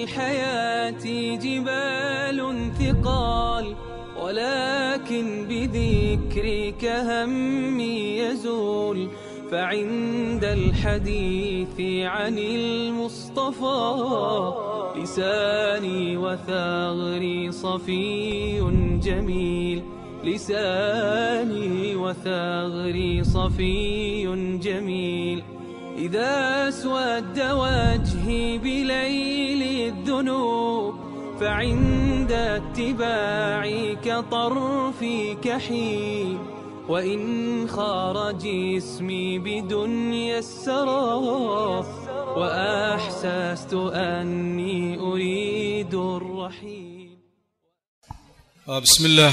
الحياة جبال ثقال ولكن بذكرك همي يزول فعند الحديث عن المصطفى لساني وثغري صفي جميل لساني وثغري صفي جميل إذا اسود وجهي بليل الذنوب فعند اتباعك طرفي كحيل وإن خار جسمي بدنيا السرى وأحسست أني أريد الرحيل بسم الله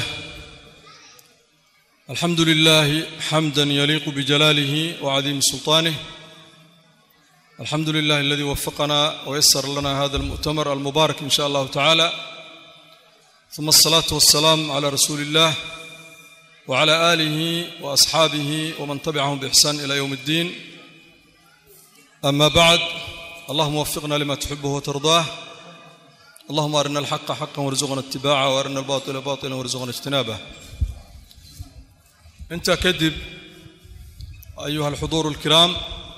الحمد لله حمدا يليق بجلاله وعظيم سلطانه الحمد لله الذي وفقنا ويسر لنا هذا المؤتمر المبارك ان شاء الله تعالى ثم الصلاه والسلام على رسول الله وعلى اله واصحابه ومن تبعهم باحسان الى يوم الدين اما بعد اللهم وفقنا لما تحبه وترضاه اللهم ارنا الحق حقا وارزقنا اتباعه وارنا الباطل باطلا وارزقنا اجتنابه انت كذب ايها الحضور الكرام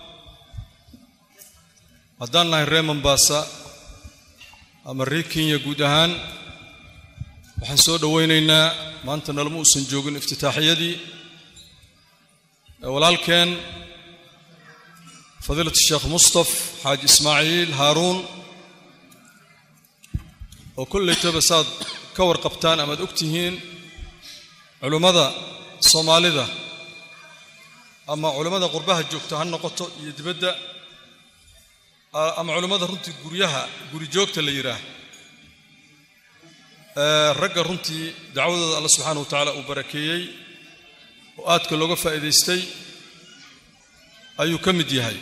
haddaan nahay ree mombaasa ama ree kenya guud ahaan waxaan soo dhowaynaynaa maanta nalama uusan joogin iftitaaxiyadii walaalkeen fadiilat sheekh mustaf xaaji ismaaciil haaruun oo kollaytaba saad ka warqabtaan amaad og tihiin culummada soomaalida ama culummada qurbaha joogta ha noqoto iyo dibadda ama culummada runtii guryaha guri joogta la yidhaah ragga runtii dacwadooda alla subxaana wa tacaala uu barakeeyey oo aadka looga faa'iidaystay ayuu ka mid yahay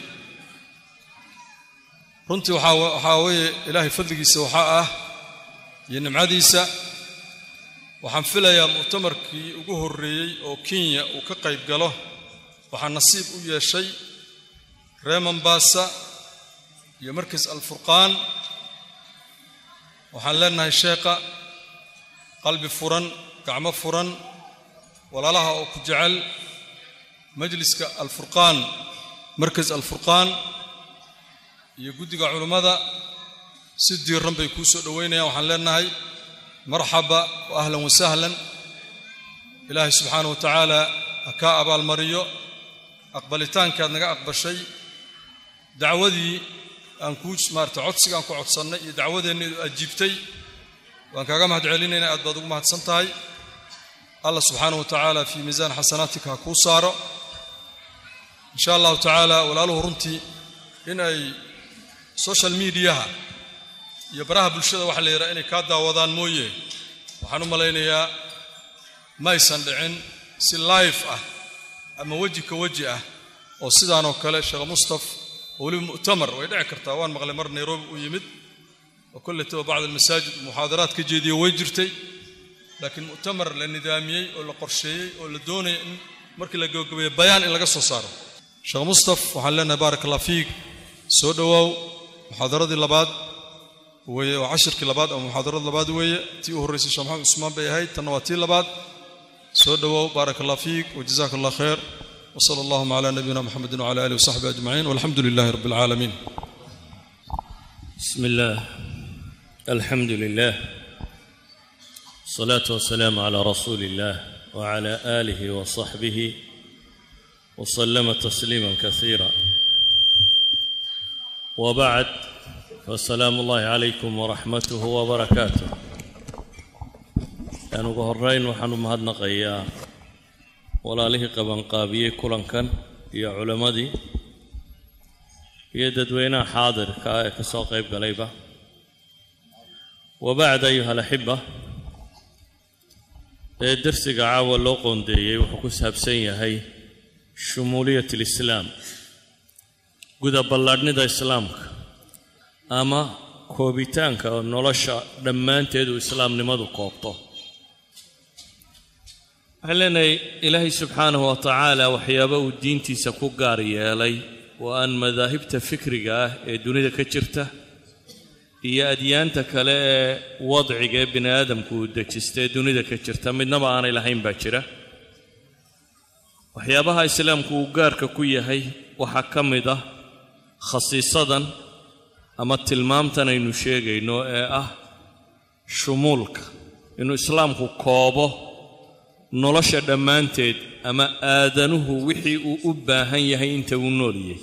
runtii waxaa waxaa weeye ilaahay fadligiisa waxaa ah iyo nimcadiisa waxaan filayaa mu'tamarkii ugu horreeyey oo kenya uu ka qayb galo waxaa nasiib u yeeshay ree mombaasa iyo markas alfurqaan waxaan leenahay sheekha qalbi furan gacmo furan walaalaha oo ku jecel majliska alfurqaan markas alfurqaan iyo guddiga culummada si diiran bay kuu soo dhoweynayaan waxaan leenahay marxaba wa ahlan wasahlan ilaahay subxaana wa tacaala ha kaa abaalmariyo aqbalitaankaad naga aqbashay dacwadii aan kuu maarata codsigaan ku codsannay iyo dacwadeenna ajiibtay waan kaaga mahad celinaynaa aad baad ugu mahadsan tahay allah subxaana wa tacaala fii miisaan xasanaatika ha kuu saaro in sha allahu tacaala walaaluhu runtii in ay social mediaha iyo baraha bulshada waxa la yidhaha inay kaa daawadaan mooye waxaan u malaynayaa maysan dhicin si life ah ama weji ka weji ah oo sidaanoo kale sheekh mustaf oo weliba mu'tamar way dhici kartaa waan maqlay mar nairobi uu yimid oo kolletaba bacd almasaajid muxaadaraad ka jeediyo way jirtay laakiin mu'tamar la nidaamiyey oo la qorsheeyey oo la doonaya in markii la gabagabeeyo bayaan in laga soo saaro sheekh mustaf waxaan leenahay baarak allah fiik soo dhowaaw muxaadaradii labaad weeye oo cashirkii labaad ama muxaadarada labaad weeye tii u horreysay sheekh maxamed cusmaan bay ahayd tanna waa tii labaad soo dhowaaw baarak allah fiik wajazaaka allah khayr وصلى اللهم على نبينا محمد وعلى اله وصحبه اجمعين والحمد لله رب العالمين. بسم الله الحمد لله الصلاة والسلام على رسول الله وعلى آله وصحبه وسلم تسليما كثيرا وبعد فالسلام الله عليكم ورحمته وبركاته أنا قهرين وحنو مهدنا قيا walaalihii qabanqaabiyey kulankan iyo culammadii iyo dadweynaha xaadirka ah ee ka soo qayb galayba wabacd ayuha alaxiba ee darsiga caawa loo qoondeeyey wuxuu ku saabsan yahay shumuuliyat alislaam guda ballaadhnida islaamka ama koobitaanka nolosha dhammaanteed uu islaamnimadu koobto waxaan leenahay ilaahay subxaanahu wa tacaala waxyaaba uu diintiisa ku gaar yeelay oo aan madaahibta fikriga ah ee dunida ka jirta iyo adyaanta kale ee wadciga ee bini aadamku uu dejista ee dunida ka jirta midnaba aanay lahayn baa jira waxyaabaha islaamku uu gaarka ku yahay waxaa ka mid ah khasiisadan ama tilmaamtan aynu sheegayno ee ah shumuulka inuu islaamku koobo nolosha dhammaanteed ama aadanuhu wixii uu u baahan yahay inta uu nooliyey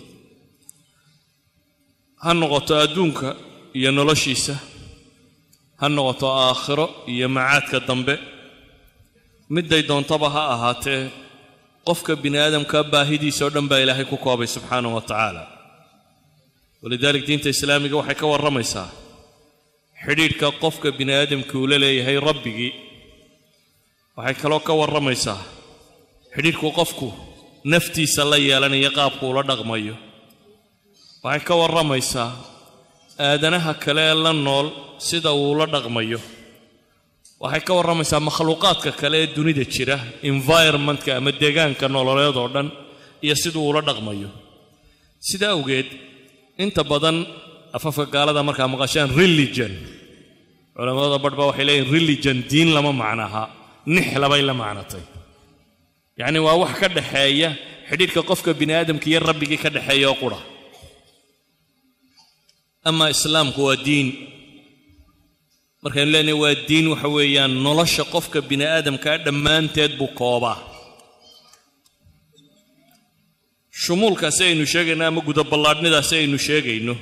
ha noqoto adduunka iyo noloshiisa ha noqoto aakhiro iyo macaadka dambe midday doontaba ha ahaatee qofka bini aadamka baahidiisa oo dhan baa ilaahay ku koobay subxaanahu wa tacaala walidaalik diinta islaamiga waxay ka warramaysaa xidhiidhka qofka bini aadamka uu la leeyahay rabbigii waxay kaloo ka warramaysaa xidhiidhku qofku naftiisa la yeelanayo qaabku ula dhaqmayo waxay ka warramaysaa aadanaha kale ee la nool sida uu ula dhaqmayo waxay ka warramaysaa makhluuqaadka kale ee dunida jira environmentka ama deegaanka nololeed oo dhan iyo siduu ula dhaqmayo sida awgeed inta badan afafka gaalada markaa maqashaan religion culammada badh baa waxay leeyihin religion diin lama macnaha nix labay la macnatay yacni waa wax ka dhaxeeya xidhiidhka qofka bini aadamka iyo rabbigii ka dhexeeya oo qura ama islaamku waa diin markaynu leenahay waa diin waxa weeyaan nolosha qofka bini aadamkaa dhammaanteed buu koobaa shumuulkaasi aynu sheegayno ama gudaballaadhnidaasi aynu sheegayno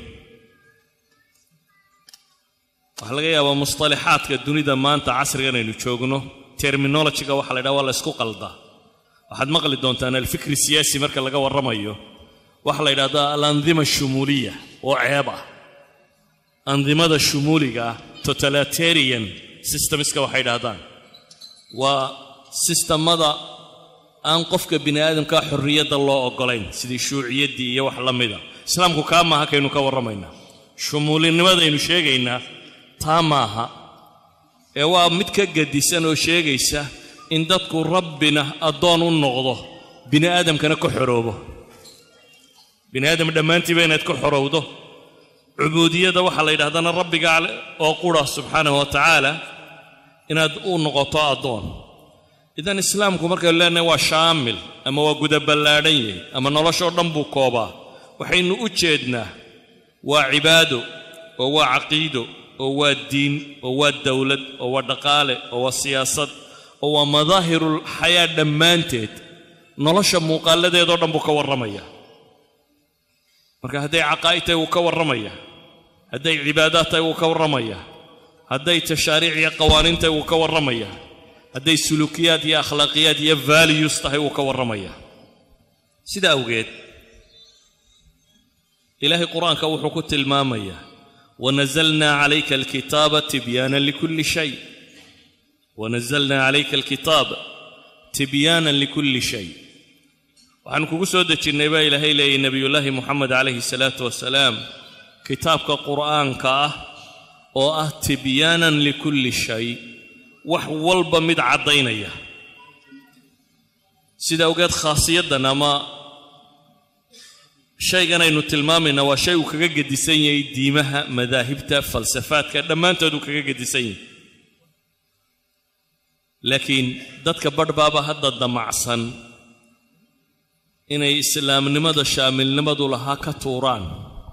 waxaa laga yaabaa musطalaxaadka dunida maanta casrigan aynu joogno terminologiga waxa la ydhaha waa la ysku qaldaa waxaad maqli doontaan alfikri siyaasi marka laga warramayo waxaa la yidhahdaa alandima shumuuliya oo ceeb ah andimada shumuuliga ah totalitarian systemska waxay yidhahdaan waa sistamada aan qofka bini aadamka xorriyadda loo oggolayn sidii shuuciyaddii iyo wax la mida islaamku kaa maaha kaynu ka warramaynaa shumuulinimadaynu sheegaynaa taa maaha ee waa mid ka gadisan oo sheegaysa in dadku rabbina addoon u noqdo bini aadamkana ka xoroobo bini aadam dhammaantiiba inaad ka xorowdo cubuudiyadda waxaa la yidhahdana rabbiga oo qura subxaanahu wa tacaala inaad u noqoto addoon idan islaamku markaynu leenahay waa shaamil ama waa gudaballaadhan yahay ama noloshoo dhan buu koobaa waxaynu u jeednaa waa cibaado oo waa caqiido oo waa diin oo waa dawlad oo waa dhaqaale oo waa siyaasad oo waa madaahirul xayaa dhammaanteed nolosha muuqaaladeedoo dhan buu ka warramayaa marka hadday caqaa'id tahay wuu ka warramayaa hadday cibaadaad tahay wuu ka warramayaa hadday tashaariic iyo qawaaniin tahay wuu ka warramayaa hadday suluukiyaad iyo akhlaaqiyaad iyo values tahay wuu ka warramayaa sida awgeed ilaahay qur-aanka wuxuu ku tilmaamayaa wanazalnaa calayka alkitaaba tibyaanan likulli shay wanazalnaa calayka alkitaaba tibyaanan likulli shay waxaan kugu soo dejinnay baa ilaahay leeyay nebiyullaahi moxamed calayhi salaatu wasalaam kitaabka qur'aanka ah oo ah tibyaanan likulli shay wax walba mid caddaynaya sida awgeed khaasiyaddan ama shaygan aynu tilmaamayna waa shay uu kaga gedisan yahay diimaha madaahibta falsafaadka dhammaantood uu kaga gedisan yahay laakiin dadka badhbaaba hadda damacsan inay islaamnimada shaamilnimadu lahaa ka tuuraan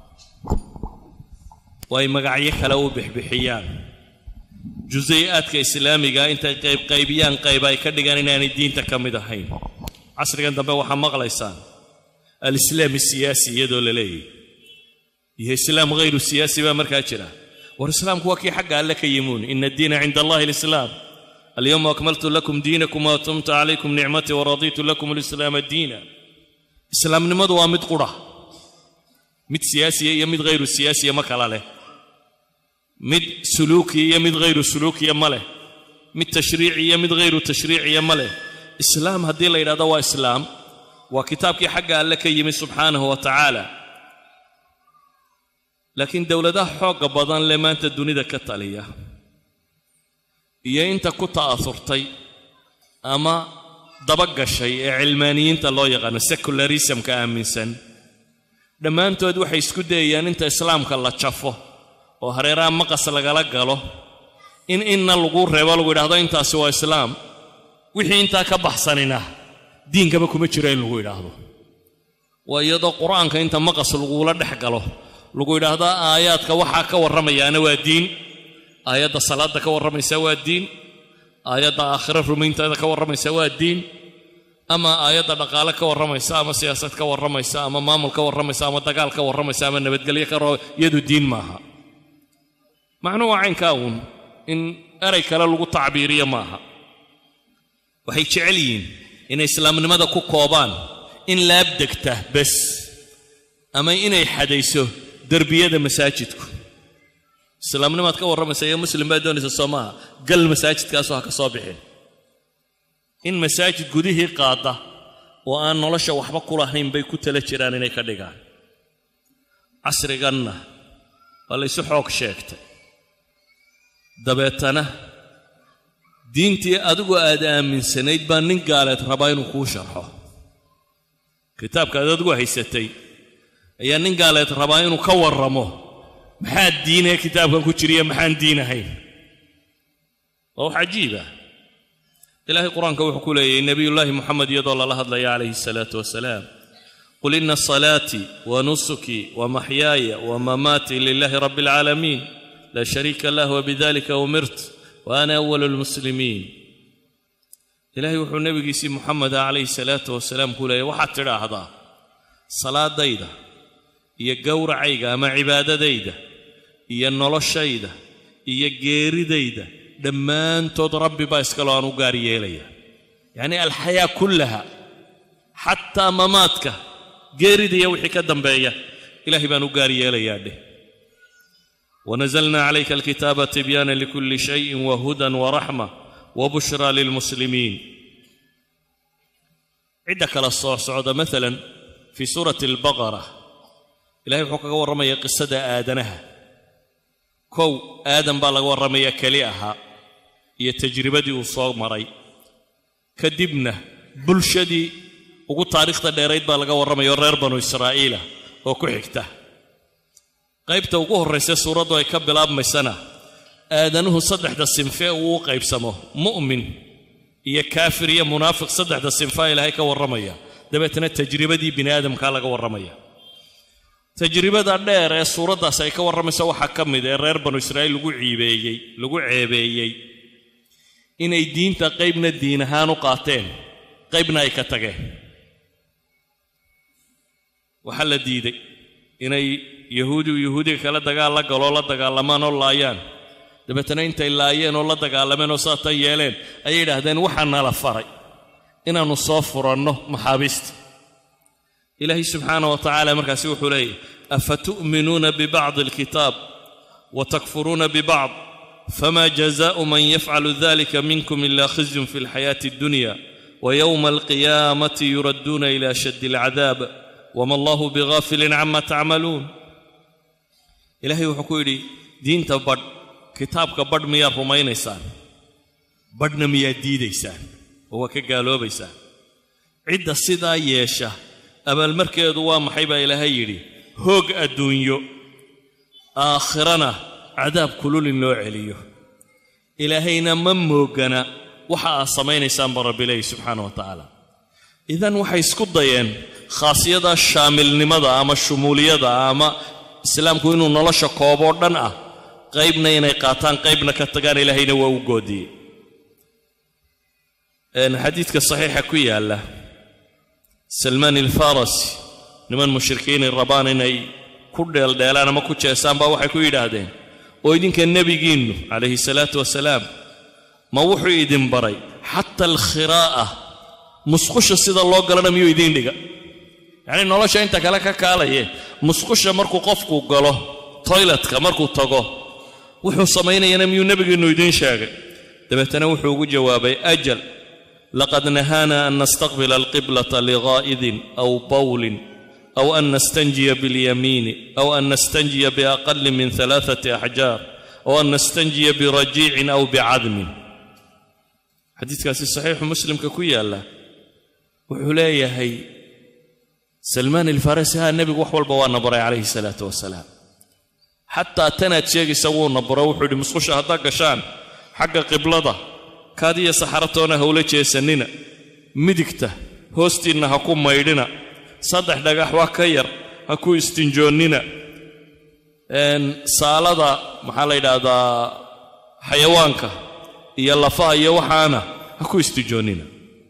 oo ay magacyo kale u bixbixiyaan jusayi'aadka islaamiga intay qaybqaybiyaan qayb ay ka dhigaan inaanay diinta ka mid ahayn casrigan dambe waxaa maqlaysaan alislaami siyaasi iyadoo la leeyahy iyo islaam hayru siyaasi baa markaa jira war islaamku waa kii xagga alle ka yimuun ina addiina cinda allahi alislaam alyowma akmaltu lakum diinakum waatumtu calaykum nicmatii waradiitu lakum alislaama diina islaamnimadu waa mid qura mid siyaasiya iyo mid hayru siyaasiya ma kala leh mid suluukiya iyo mid hayru suluukiya ma leh mid tashriici iyo mid hayru tashriiciya ma leh islaam haddii la yidhahdo waa islaam waa kitaabkii xagga alle ka yimid subxaanahu wa tacaala laakiin dowladaha xoogga badan lee maanta dunida ka taliya iyo inta ku ta'asurtay ama dabagashay ee cilmaaniyiinta loo yaqaano secularismka aaminsan dhammaantood waxay isku dayayaan inta islaamka la jafo oo hareeraha maqas lagala galo in inna lagu reebo lagu yidhahdo intaasi waa islaam wixii intaa ka baxsanina diinkaba kuma jiro in lagu yidhaahdo waa iyadoo qur-aanka inta maqas lagula dhex galo lagu yidhaahdo aayaadka waxaa ka warramayaana waa diin aayadda salaadda ka warramaysa waa diin aayadda aakhiro rumaynteeda ka warramaysa waa diin ama aayadda dhaqaale ka warramaysa ama siyaasad ka warramaysa ama maamul ka warramaysa ama dagaal ka warramaysa ama nabadgelyo ka iyadu diin maaha macnuhu waa caynkaa uun in erey kale lagu tacbiiriyo maaha waxay jecel yihiin inay islaamnimada ku koobaan in laabdegta bes ama inay xadayso derbiyada masaajidku islaamnimaad ka warramaysa iyo muslim baa doonaysa soo maaha gal masaajidkaasoo ha ka soo bixin in masaajid gudihii qaada oo aan nolosha waxba ku lahayn bay ku tala jiraan inay ka dhigaan casriganna waa laysu xoog sheegtay dabeetana diintii adigu aad aaminsanayd baa nin gaaleed rabaa inuu kuu sharxo kitaabka aad adigu haysatay ayaa nin gaaleed rabaa inuu ka warramo maxaa diinee kitaabkan ku jiriya maxaan diin ahayn waa wax cajiiba ilaahay qur-aanka wuxuu ku leeyahy nebiyullaahi moxamed iyadoo lala hadlaya calayhi asalaatu wasalaam qul ina salaatii wa nusukii wa maxyaaya wa mamaatii lilaahi rabbi alcaalamiin laa shariika lah wabidalika umirt wa ana awalu lmuslimiin ilaahay wuxuu nebigiisii moxameda calayhi salaatu wasalaam ku leeyahy waxaad tidhaahdaa salaadayda iyo gowracayga ama cibaadadayda iyo noloshayda iyo geeridayda dhammaantood rabbi baa iskaloo aan u gaar yeelaya yacnii alxayaa kullaha xataa mamaadka geerida iyo wixii ka dambeeya ilaahay baan u gaar yeelayaa dheh wanazalna calayka alkitaaba tibyaana likulli shayin wahudan waraxma wabushraa lilmuslimiin cidda kala soo socda maalan fii suurati albaqara ilahay wuxuu kaga warramaya qisada aadanaha kow aadan baa laga warramaya keli ahaa iyo tajribadii uu soo maray kadibna bulshadii ugu taariikhda dheerayd baa laga warramaya oo reer banu israa'iila oo ku xigta qaybta ugu horraysa suuraddu ay ka bilaabmaysana aadanuhu saddexda sinfee uu u qaybsamo mu'min iyo kaafir iyo munaafiq saddexda sinfaa ilaahay ka warramaya dabeetana tajribadii bini aadamkaa laga warramaya tajribada dheer ee suuraddaas ay ka warramayso waxaa ka mid ee reer banu israa'iil lagu ciibeeyey lagu ceebeeyey inay diinta qaybna diin ahaan u qaateen qaybna ay ka tageen waxaa la diiday inay yahuudigu yahuudiga kale dagaal la galoo la dagaalamaan oo laayaan dabeetana intay laayeen oo la dagaalameen oo saatan yeeleen ayay yidhaahdeen waxaa nala faray inaannu soo furanno maxaabiista ilaahay subxaana wa tacaala markaasi wuxuu leeyahy afatu'minuuna bibacdi alkitaab wa takfuruuna bibacd fama jazaءu man yafcalu dalika minkum ila khizyun fi alxayaati addunya ويوم القيامة يردون إلى شد العذاب وما الله بغافل عما تعملون إلهي وحكويري دين تبد كتابك بد ميا رمينيسان بدنا ميا ديديسان هو كقالوا بيسان عدة صدا يشا أما المركز waa maxay baa ilaahay yidhi hoog adduunyo aakhirana cadaab kulul in loo celiyo ilaahayna ma moogana waxa aad samaynaysaan ba rabbi leeyahy subxaana wa tacaala idan waxay isku dayeen khaasiyada shaamilnimada ama shumuuliyada ama islaamku inuu nolosha kooboo dhan ah qaybna inay qaataan qaybna ka tagaan ilaahayna waa u goodiyey xadiidka saxiixa ku yaalla salmaan ilfarasi niman mushrikiinay rabaan inay ku dheeldheelaan ama ku jeesaan baa waxay ku yidhaahdeen oo idinka nebigiinnu calayhi salaatu wasalaam ma wuxuu idin baray xata alkhiraa'a musqusha sida loo galana miyuu idiin dhiga yacnii nolosha inta kale ka kaalaye musqusha markuu qofku galo toyletka markuu tago wuxuu samaynayana miyuu nebigiinnu idiin sheegay dabeetana wuxuu ugu jawaabay ajal laqad nahaana an nastaqbila alqiblata ligaa'idin aw bawlin aw an nastanjiya biاlyamiini aw an nastanjiya biaqali min alaaثati axjaar aw an nastanjiya birajiicin aw bicadmin xadiidkaasi saxiixu muslimka ku yaalla wuxuu leeyahay salmaan ilfarasi ha nebigu wax walba waana baray calayhi salaatu wasalaam xataa tanaad sheegaysa wuuna baro wuxuu yidhi musqusha haddaad gashaan xagga qiblada kaadiya saxaratoona hawla jeesannina midigta hoostiinna ha ku maydhina saddex dhagax waa ka yar ha ku istinjoonnina saalada maxaa la yidhaahdaa xayawaanka iyo lafaha iyo waxaana ha ku istijoonnina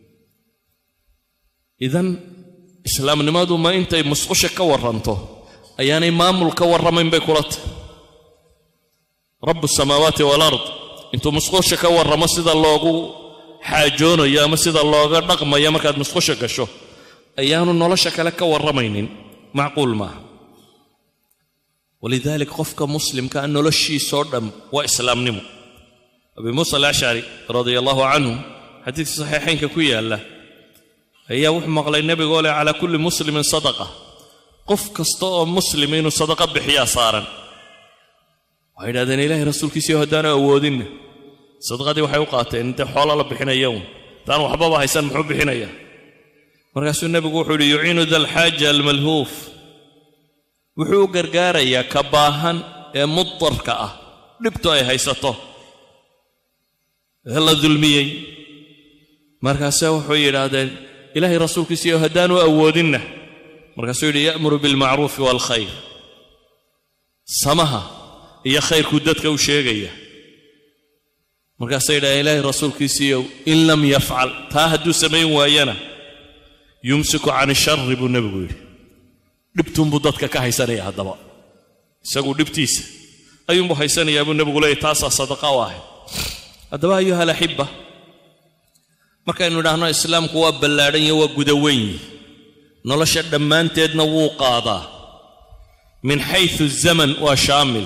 idan islaamnimadu ma intay musqusha ka warranto ayaanay maamul ka warramayn bay kula tahy rabu samaawaati walard intuu musqusha ka warramo sida loogu xaajoonayo ama sida looga dhaqmayo markaad musqusha gasho ayaanu nolosha kale ka warramaynin macquul maaha walidaalik qofka muslimkaa noloshiisoo dham waa islaamnimo abi muusa alashcari radia allahu canhu xadiidka saxiixaynka ku yaalla ayaa wuxuu maqlay nebigoo leh calaa kulli muslimin sadaqa qof kasta oo muslima inuu sadaqa bixiyaa saaran waxay yidhahdeen ilaahay rasuulkiisiio haddaanu awoodinna sadaqadii waxay u qaateen intee xoola la bixinaya un intaan waxbaba haysan muxuu bixinayaa markaasuu nebigu wuxuu yidhi yuciinu dalxaaja almalhuuf wuxuu u gargaarayaa ka baahan ee mudarka ah dhibtu ay haysato ee la dulmiyey markaase wuxuu yidhaahdeen ilaahay rasuulkiisiiyo haddaanu awoodinna markaasuu yidhi ya'muru bilmacruufi waalkhayr samaha iyo khayrkuu dadka u sheegaya markaasay yidhahdeen ilaahay rasuulkiisiiyow in lam yafcal taa hadduu samayn waayana yumsiku can ishari buu nebigu yidhi dhibtuunbuu dadka ka haysanaya haddaba isagu dhibtiisa ayuunbuu haysanayaa buu nebigu leeyay taasaa sadaqa u ahayd haddaba ayuha alaxibba markaynu idhaahno islaamku waa ballaadhan iyo waa guda weyn yihi nolosha dhammaanteedna wuu qaadaa min xaysu zaman waa shaamil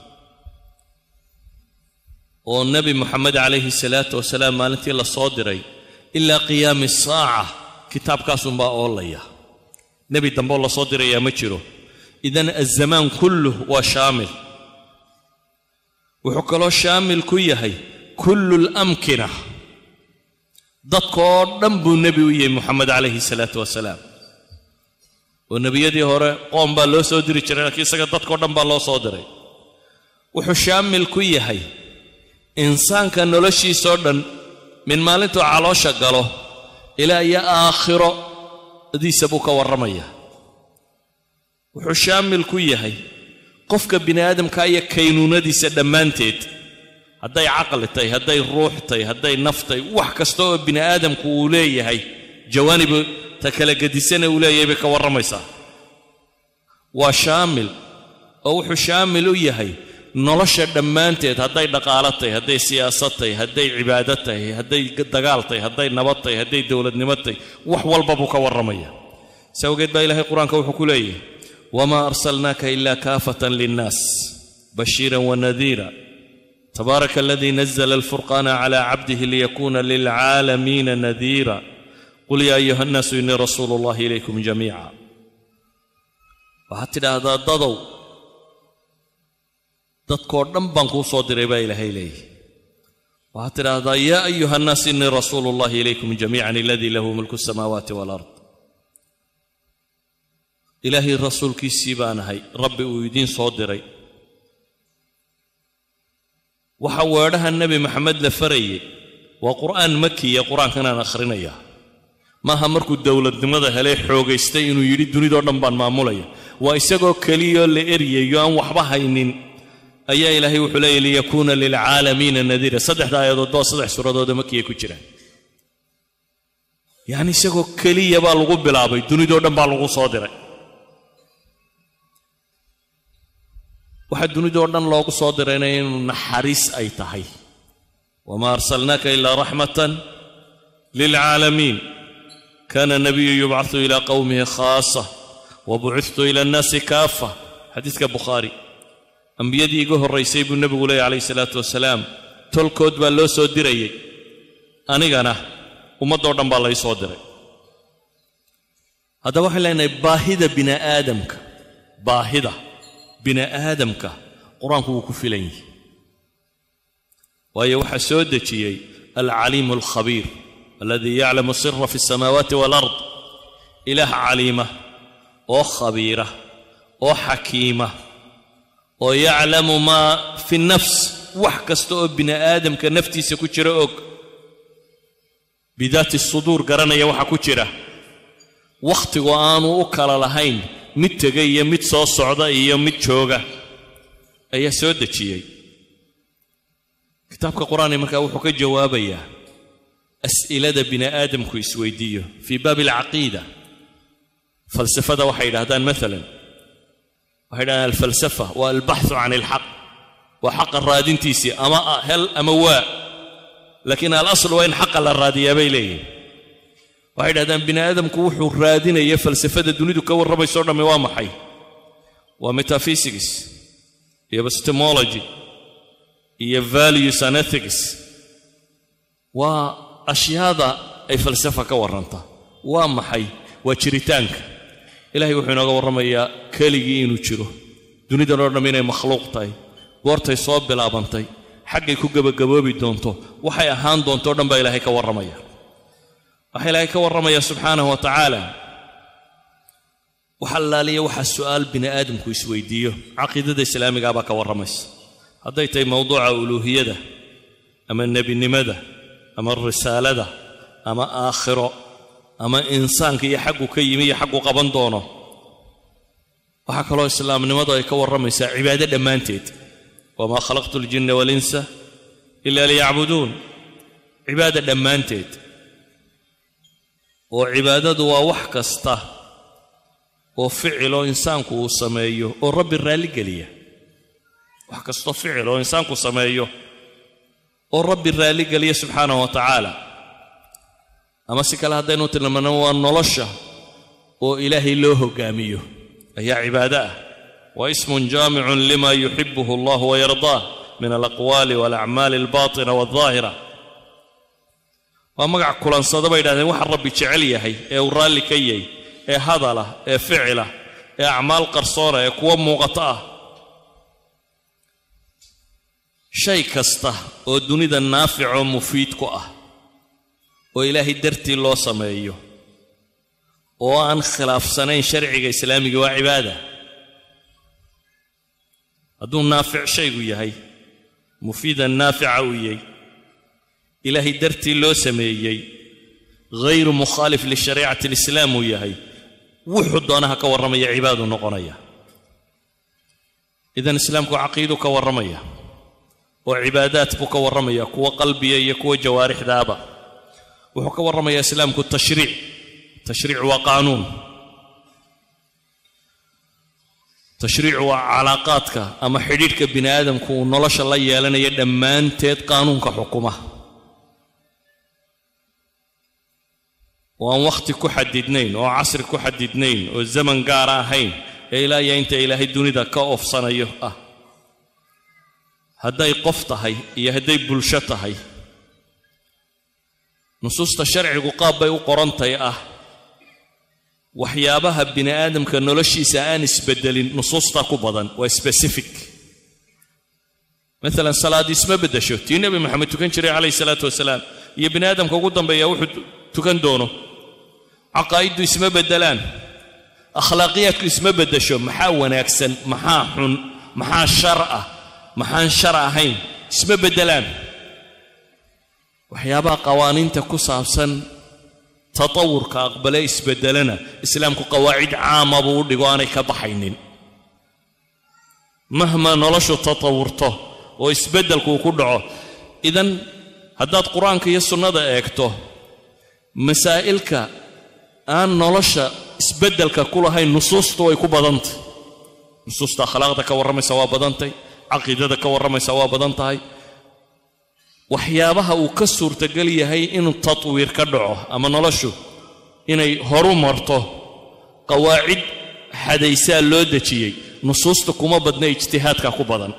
oo nebi moxamed calayhi salaatu wasalaam maalintii la soo diray ilaa qiyaami saaca kitaabkaasunbaa oolaya nebi dambeoo la soo dirayaa ma jiro idan azamaan kulluh waa shaamil wuxuu kaloo shaamil ku yahay kullu lamkina dadkaoo dhan buu nebi u yahay moxamed calayhi salaatu wasalaam oo nebiyadii hore qoom baa loo soo diri jiray laakiin isaga dadkao dhan baa loo soo diray wuxuu shaamil ku yahay insaanka noloshiisoo dhan min maalintuu caloosha galo ilaa iyo aakhiro diisa buu ka warramaya wuxuu shaamil ku yahay qofka bini aadamka iyo kaynuunadiisa dhammaanteed hadday caqli tahay hadday ruux tahay hadday naf tahay wax kasta oo bini aadamku uu leeyahay jawaanib ta kala gedisana uu leeyahay bay ka warramaysaa waa shaamil oo wuxuu shaamil u yahay nolosha dhammaanteed hadday dhaqaalo tahay hadday siyaasad tahay hadday cibaado tahay hadday dagaal tahay hadday nabad tahay hadday dowladnimo tahay wax walba buu ka warramaya si awgeed baa ilaahay qur-aanka wuxuu ku leeyahay wamaa arsalnaaka ila kaafatan linnaas bashiiran wanadiira tabaaraka aladii nazla alfurqaana cala cabdihi liyakuna lilcaalamiina nadiira qul yaa ayuha annaasu innii rasuulu ullahi ilaykum jamiica waxaad tidhaahdaa dadow dadkoo dhan baan kuu soo diray baa ilaahay leeyahy waxaad tidhaahdaa yaa ayuha annaas innii rasuulu ullahi ilaykum jamiican aladii lahu mulku asamaawaati waalard ilaahay rasuulkiisii baan ahay rabbi uu idiin soo diray waxa weedhaha nebi maxamed la farayay waa qur'aan makiya qur-aankanaan akhrinayaa maaha markuu dowladnimada helay xoogaystay inuu yidhi dunidoo dhan baan maamulaya waa isagoo keliyoo la eryayo aan waxba haynin ayaa ilaahay wuxuu leeyahy liyakuuna lilcaalamiina nadiira saddexda aayadood baa saddex suuradooda makiya ku jiraan yacni isagoo keliya baa lagu bilaabay dunidoo dhan baa lagu soo diray waxaa dunidoo dhan loogu soo dirayna inuu naxariis ay tahay wamaa arsalnaaka ilaa raxmatan lilcaalamiin kaana nabiyu yubcaثu ilaa qowmihi khaasa wabucithtu ila annaasi kaafa xadiidka bukhaari ambiyadii iga horraysay buu nebigu leeyay calayhi salaatu wasalaam tolkood baa loo soo dirayey anigana ummaddoo dhan baa lay soo diray haddaba waxaan leenahay baahida bini aadamka baahida bini aadamka qur-aanku wuu ku filan yihi waayo waxaa soo dejiyey alcaliimu alkhabiir aladii yaclamu sira fi alsamaawaati waalard ilaah caliima oo khabiira oo xakiima oo yaclamu maa fi nafs wax kasta oo bini aadamka naftiisa ku jira og bidaati suduur garanaya waxa ku jira wakhtigu aanu u kala lahayn mid tega iyo mid soo socda iyo mid jooga ayaa soo dejiyey kitaabka qur-aanka markaa wuxuu ka jawaabayaa as'ilada bini aadamku isweydiiyo fii baabi alcaqiida falsafada waxay yidhahdaan maalan waxay yidhahdaan alfalsafa waa albaxthu can ilxaq waa xaqa raadintiisii ama hel ama waa laakiin alasl waa in xaqa la raadiyaa bay leeyihin waxay yidhahdaan bini aadamku wuxuu raadinaya falsafada dunidu ka warramayso dhammi waa maxay waa metaphysics iyo epistemology iyo values and ethics waa ashyaada ay falsafa ka warrantaa waa maxay waa jiritaanka ilahay wuxuu inooga warramayaa keligii inuu jiro dunidan oo dhamm inay makhluuq tahay goortay soo bilaabantay xaggay ku gebagaboobi doonto waxay ahaan doonto o dhan baa ilaahay ka warramaya waxaa ilaahay ka warramaya subxaanahu wa tacaala wax allaaliya waxaa su'aal bini aadamku isweydiiyo caqiidada islaamigaa baa ka warramaysa hadday tahay mowduuca uluuhiyada ama nebinimada ama risaalada ama aakhiro ama insaanka iyo xaggu ka yimi iyo xaggu qaban doono waxaa kaloo islaamnimadu ay ka warramaysaa cibaado dhammaanteed wamaa khalaqtu aljinna waalinsa ila liyacbuduun cibaada dhammaanteed oo cibaadadu waa wax kasta oo ficiloo insaanku uu sameeyo oo rabbi raalligeliya wax kastoo ficil oo insaanku sameeyo oo rabbi raalligeliya subxaanahu wa tacaala ama si kale haddaynu tilmaano waa nolosha oo ilaahay loo hoggaamiyo ayaa cibaado ah wa ismun jaamicun lima yuxibuhu allah wayardaah min alaqwaali walacmaali albaatina waldaahira waa magac kulansada bay yidhahdeen waxa rabbi jecel yahay ee uu raalli ka yahay ee hadalah ee ficila ee acmaal qarsoona ee kuwa muuqato ah shay kasta oo dunida naaficoo mufiid ku ah oo ilaahay dartii loo sameeyo oo aan khilaafsanayn sharciga islaamiga waa cibaada hadduu naafic shaygu yahay mufiidan naafica uu yahay ilaahay dartii loo sameeyey hayru mukhaalif lishariicati alislaam uu yahay wuxuu doonaha ka warramaya cibaadu noqonaya idan islaamku caqiidu ka warramaya oo cibaadaad buu ka warramaya kuwa qalbiya iyo kuwa jawaarixdaaba wuxuu ka warramayaa islaamku tashriic tashriic waa qaanuun tashriic waa calaaqaadka ama xidhiidhka bini aadamku uu nolosha la yeelanayo dhammaanteed qaanuunka xukuma oo aan wakhti ku xadidnayn oo casri ku xadidnayn oo zaman gaara ahayn ee ilaa iyo inta ilaahay dunida ka oofsanayo ah hadday qof tahay iyo hadday bulsho tahay nusuusta sharcigu qaab bay u qorantay ah waxyaabaha bini aadamka noloshiisa aan isbeddelin nusuustaa ku badan waa specific maalan salaadi isma beddesho tii nebi maxamed tukan jiray calayhi salaatu wasalaam iyo bini aadamka ugu dambeeya wuxuu tukan doono caqaa'iddu isma beddelaan akhlaaqiyaadku isma beddesho maxaa wanaagsan maxaa xun maxaa shar ah maxaan shar ahayn isma beddelaan waxyaabaha qawaaniinta ku saabsan tatawurka aqbale isbeddelana islaamku qawaacid caama buu u dhigo aanay ka baxaynin mahma noloshu tatawurto oo isbeddelku uu ku dhaco idan haddaad qur-aanka iyo sunnada eegto masaa'ilka aan nolosha isbeddelka ku lahayn nusuustu way ku badantay nusuusta akhlaaqda ka warramaysa waa badantay caqiidada ka warramaysa waa badan tahay waxyaabaha uu ka suurtagal yahay inuu tatwiir ka dhaco ama noloshu inay horu marto qawaacid xadaysaa loo dejiyey nusuusta kuma badna ijtihaadka ku badan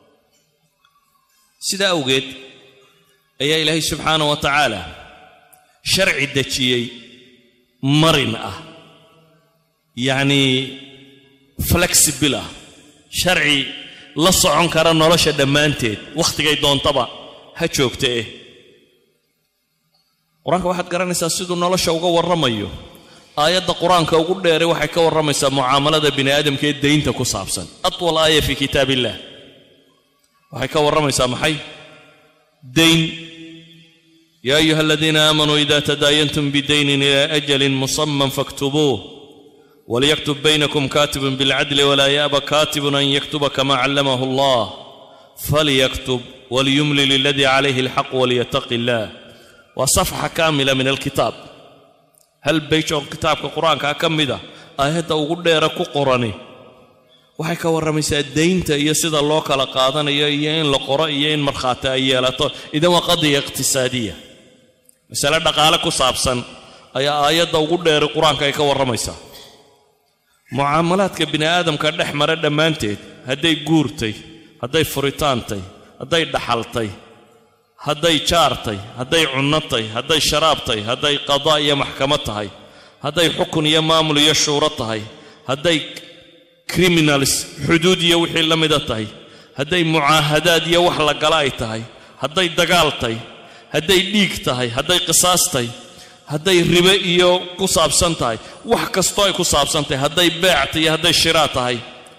sidaa awgeed ayaa ilaahay subxaanah wa tacaala sharci dejiyey marin ah yacnii flexibil ah sharci la socon kara nolosha dhammaanteed wakhtigay doontaba ha joogta eh qur-aanka waxaad garanaysaa siduu nolosha uga warramayo aayadda qur-aanka ugu dheeray waxay ka warramaysaa mucaamalada bini aadamka ee daynta ku saabsan atwal aaya fii kitaab illah waxay ka warramaysaa maxay dayn yaa ayuha aladiina aamanuu ida tadaayantum bidaynin ila ajalin musaman faktubuuh وليكتب بينكم كاتب بالعدل ولا يأبى كاتب أن يكتب كما علمه الله فليكتب وليملل الذي عليه الحق وليتق الله وصفحة كاملة من الكتاب هل بيشون كتاب القرآن كأكمدة آيات أقول لك قراني waxay ka warramaysaa daynta iyo sida loo kala qaadanayo iyo in la qoro iyo in markhaati ay yeelato idan waa qadiya iqtisaadiya masale dhaqaale ku saabsan ayaa aayadda ugu dheeray qur-aanka ay ka warramaysaa mucaamalaadka bini aadamka dhex mara dhammaanteed hadday guurtay hadday furitaantay hadday dhaxaltay hadday jaartay hadday cunnotay hadday sharaabtay hadday qadaa iyo maxkamad tahay hadday xukun iyo maamul iyo shuuro tahay hadday criminals xuduud iyo wixii la mida tahay hadday mucaahadaad iyo wax la gala ay tahay hadday dagaal tahay hadday dhiig tahay hadday qisaas tahay hadday ribe iyo ku saabsan tahay wax kastoo ay ku saabsan tahay hadday beecta iyo hadday shiraa tahay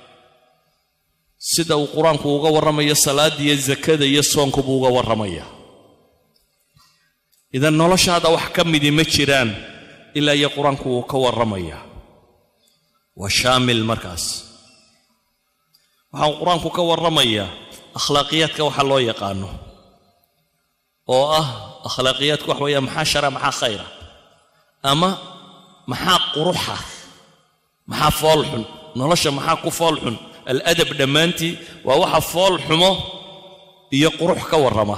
sida uu qur-aanku uga warramayo salaadda iyo zakada iyo soonku buu uga warramaya idan noloshaada wax ka midi ma jiraan ilaa iyo qur-aanku wuu ka warramaya waa shaamil markaas waxaa qur-aanku ka warramayaa akhlaaqiyaadka waxa loo yaqaano oo ah akhlaaqiyaadku wax weeyaa maxaa shara maxaa khayra ama maxaa quruxa maxaa fool xun nolosha maxaa ku fool xun aladab dhammaantii waa waxa fool xumo iyo qurux ka warrama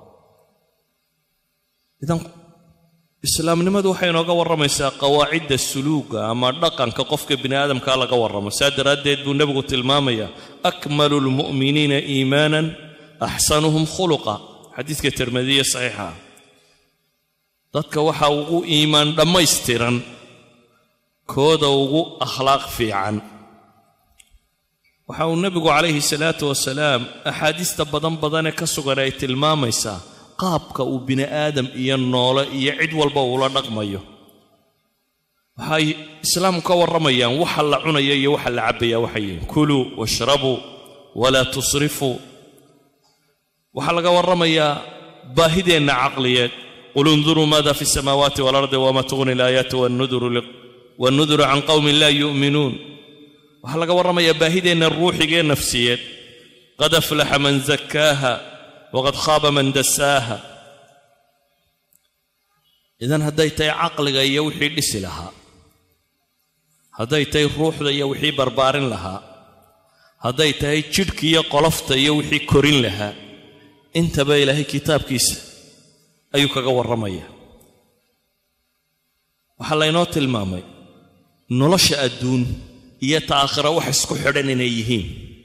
idan islaamnimadu waxay inooga warramaysaa qawaacidda suluuga ama dhaqanka qofka bini aadamkaa laga warramo saa daraaddeed buu nebigu tilmaamayaa akmalu lmu'miniina iimaanan axsanuhum khuluqa xadiiska tirmidiya saxiixa dadka waxaa ugu iimaan dhammaystiran kooda ugu akhlaaq fiican waxa uu nebigu calayhi salaatu wasalaam axaadiista badan badanee ka sugan ay tilmaamaysaa qaabka uu bini aadam iyo noole iyo cid walba uula dhaqmayo waxay islaamku ka warramayaan waxa la cunaya iyo waxa la cabbaya waxay yihiin kuluu washrabuu walaa tusrifuu waxaa laga warramayaa baahideenna caqliyeed qul unduruu maada fi samaawaati waalardi wama tughni alaayaatu wannuduru can qowmin laa yu'minuun waxaa laga warramayaa baahideenna ruuxigee nafsiyeed qad aflaxa man zakkaaha waqad khaaba man dasaaha idan hadday tahay caqliga iyo wixii dhisi lahaa hadday tahay ruuxda iyo wixii barbaarin lahaa hadday tahay jidhka iyo qolofta iyo wixii korin lahaa intaba ilaahay kitaabkiisa ayuu kaga warramaya waxaa laynoo tilmaamay nolosha adduun iyo ta aakhira wax isku xidhan inay yihiin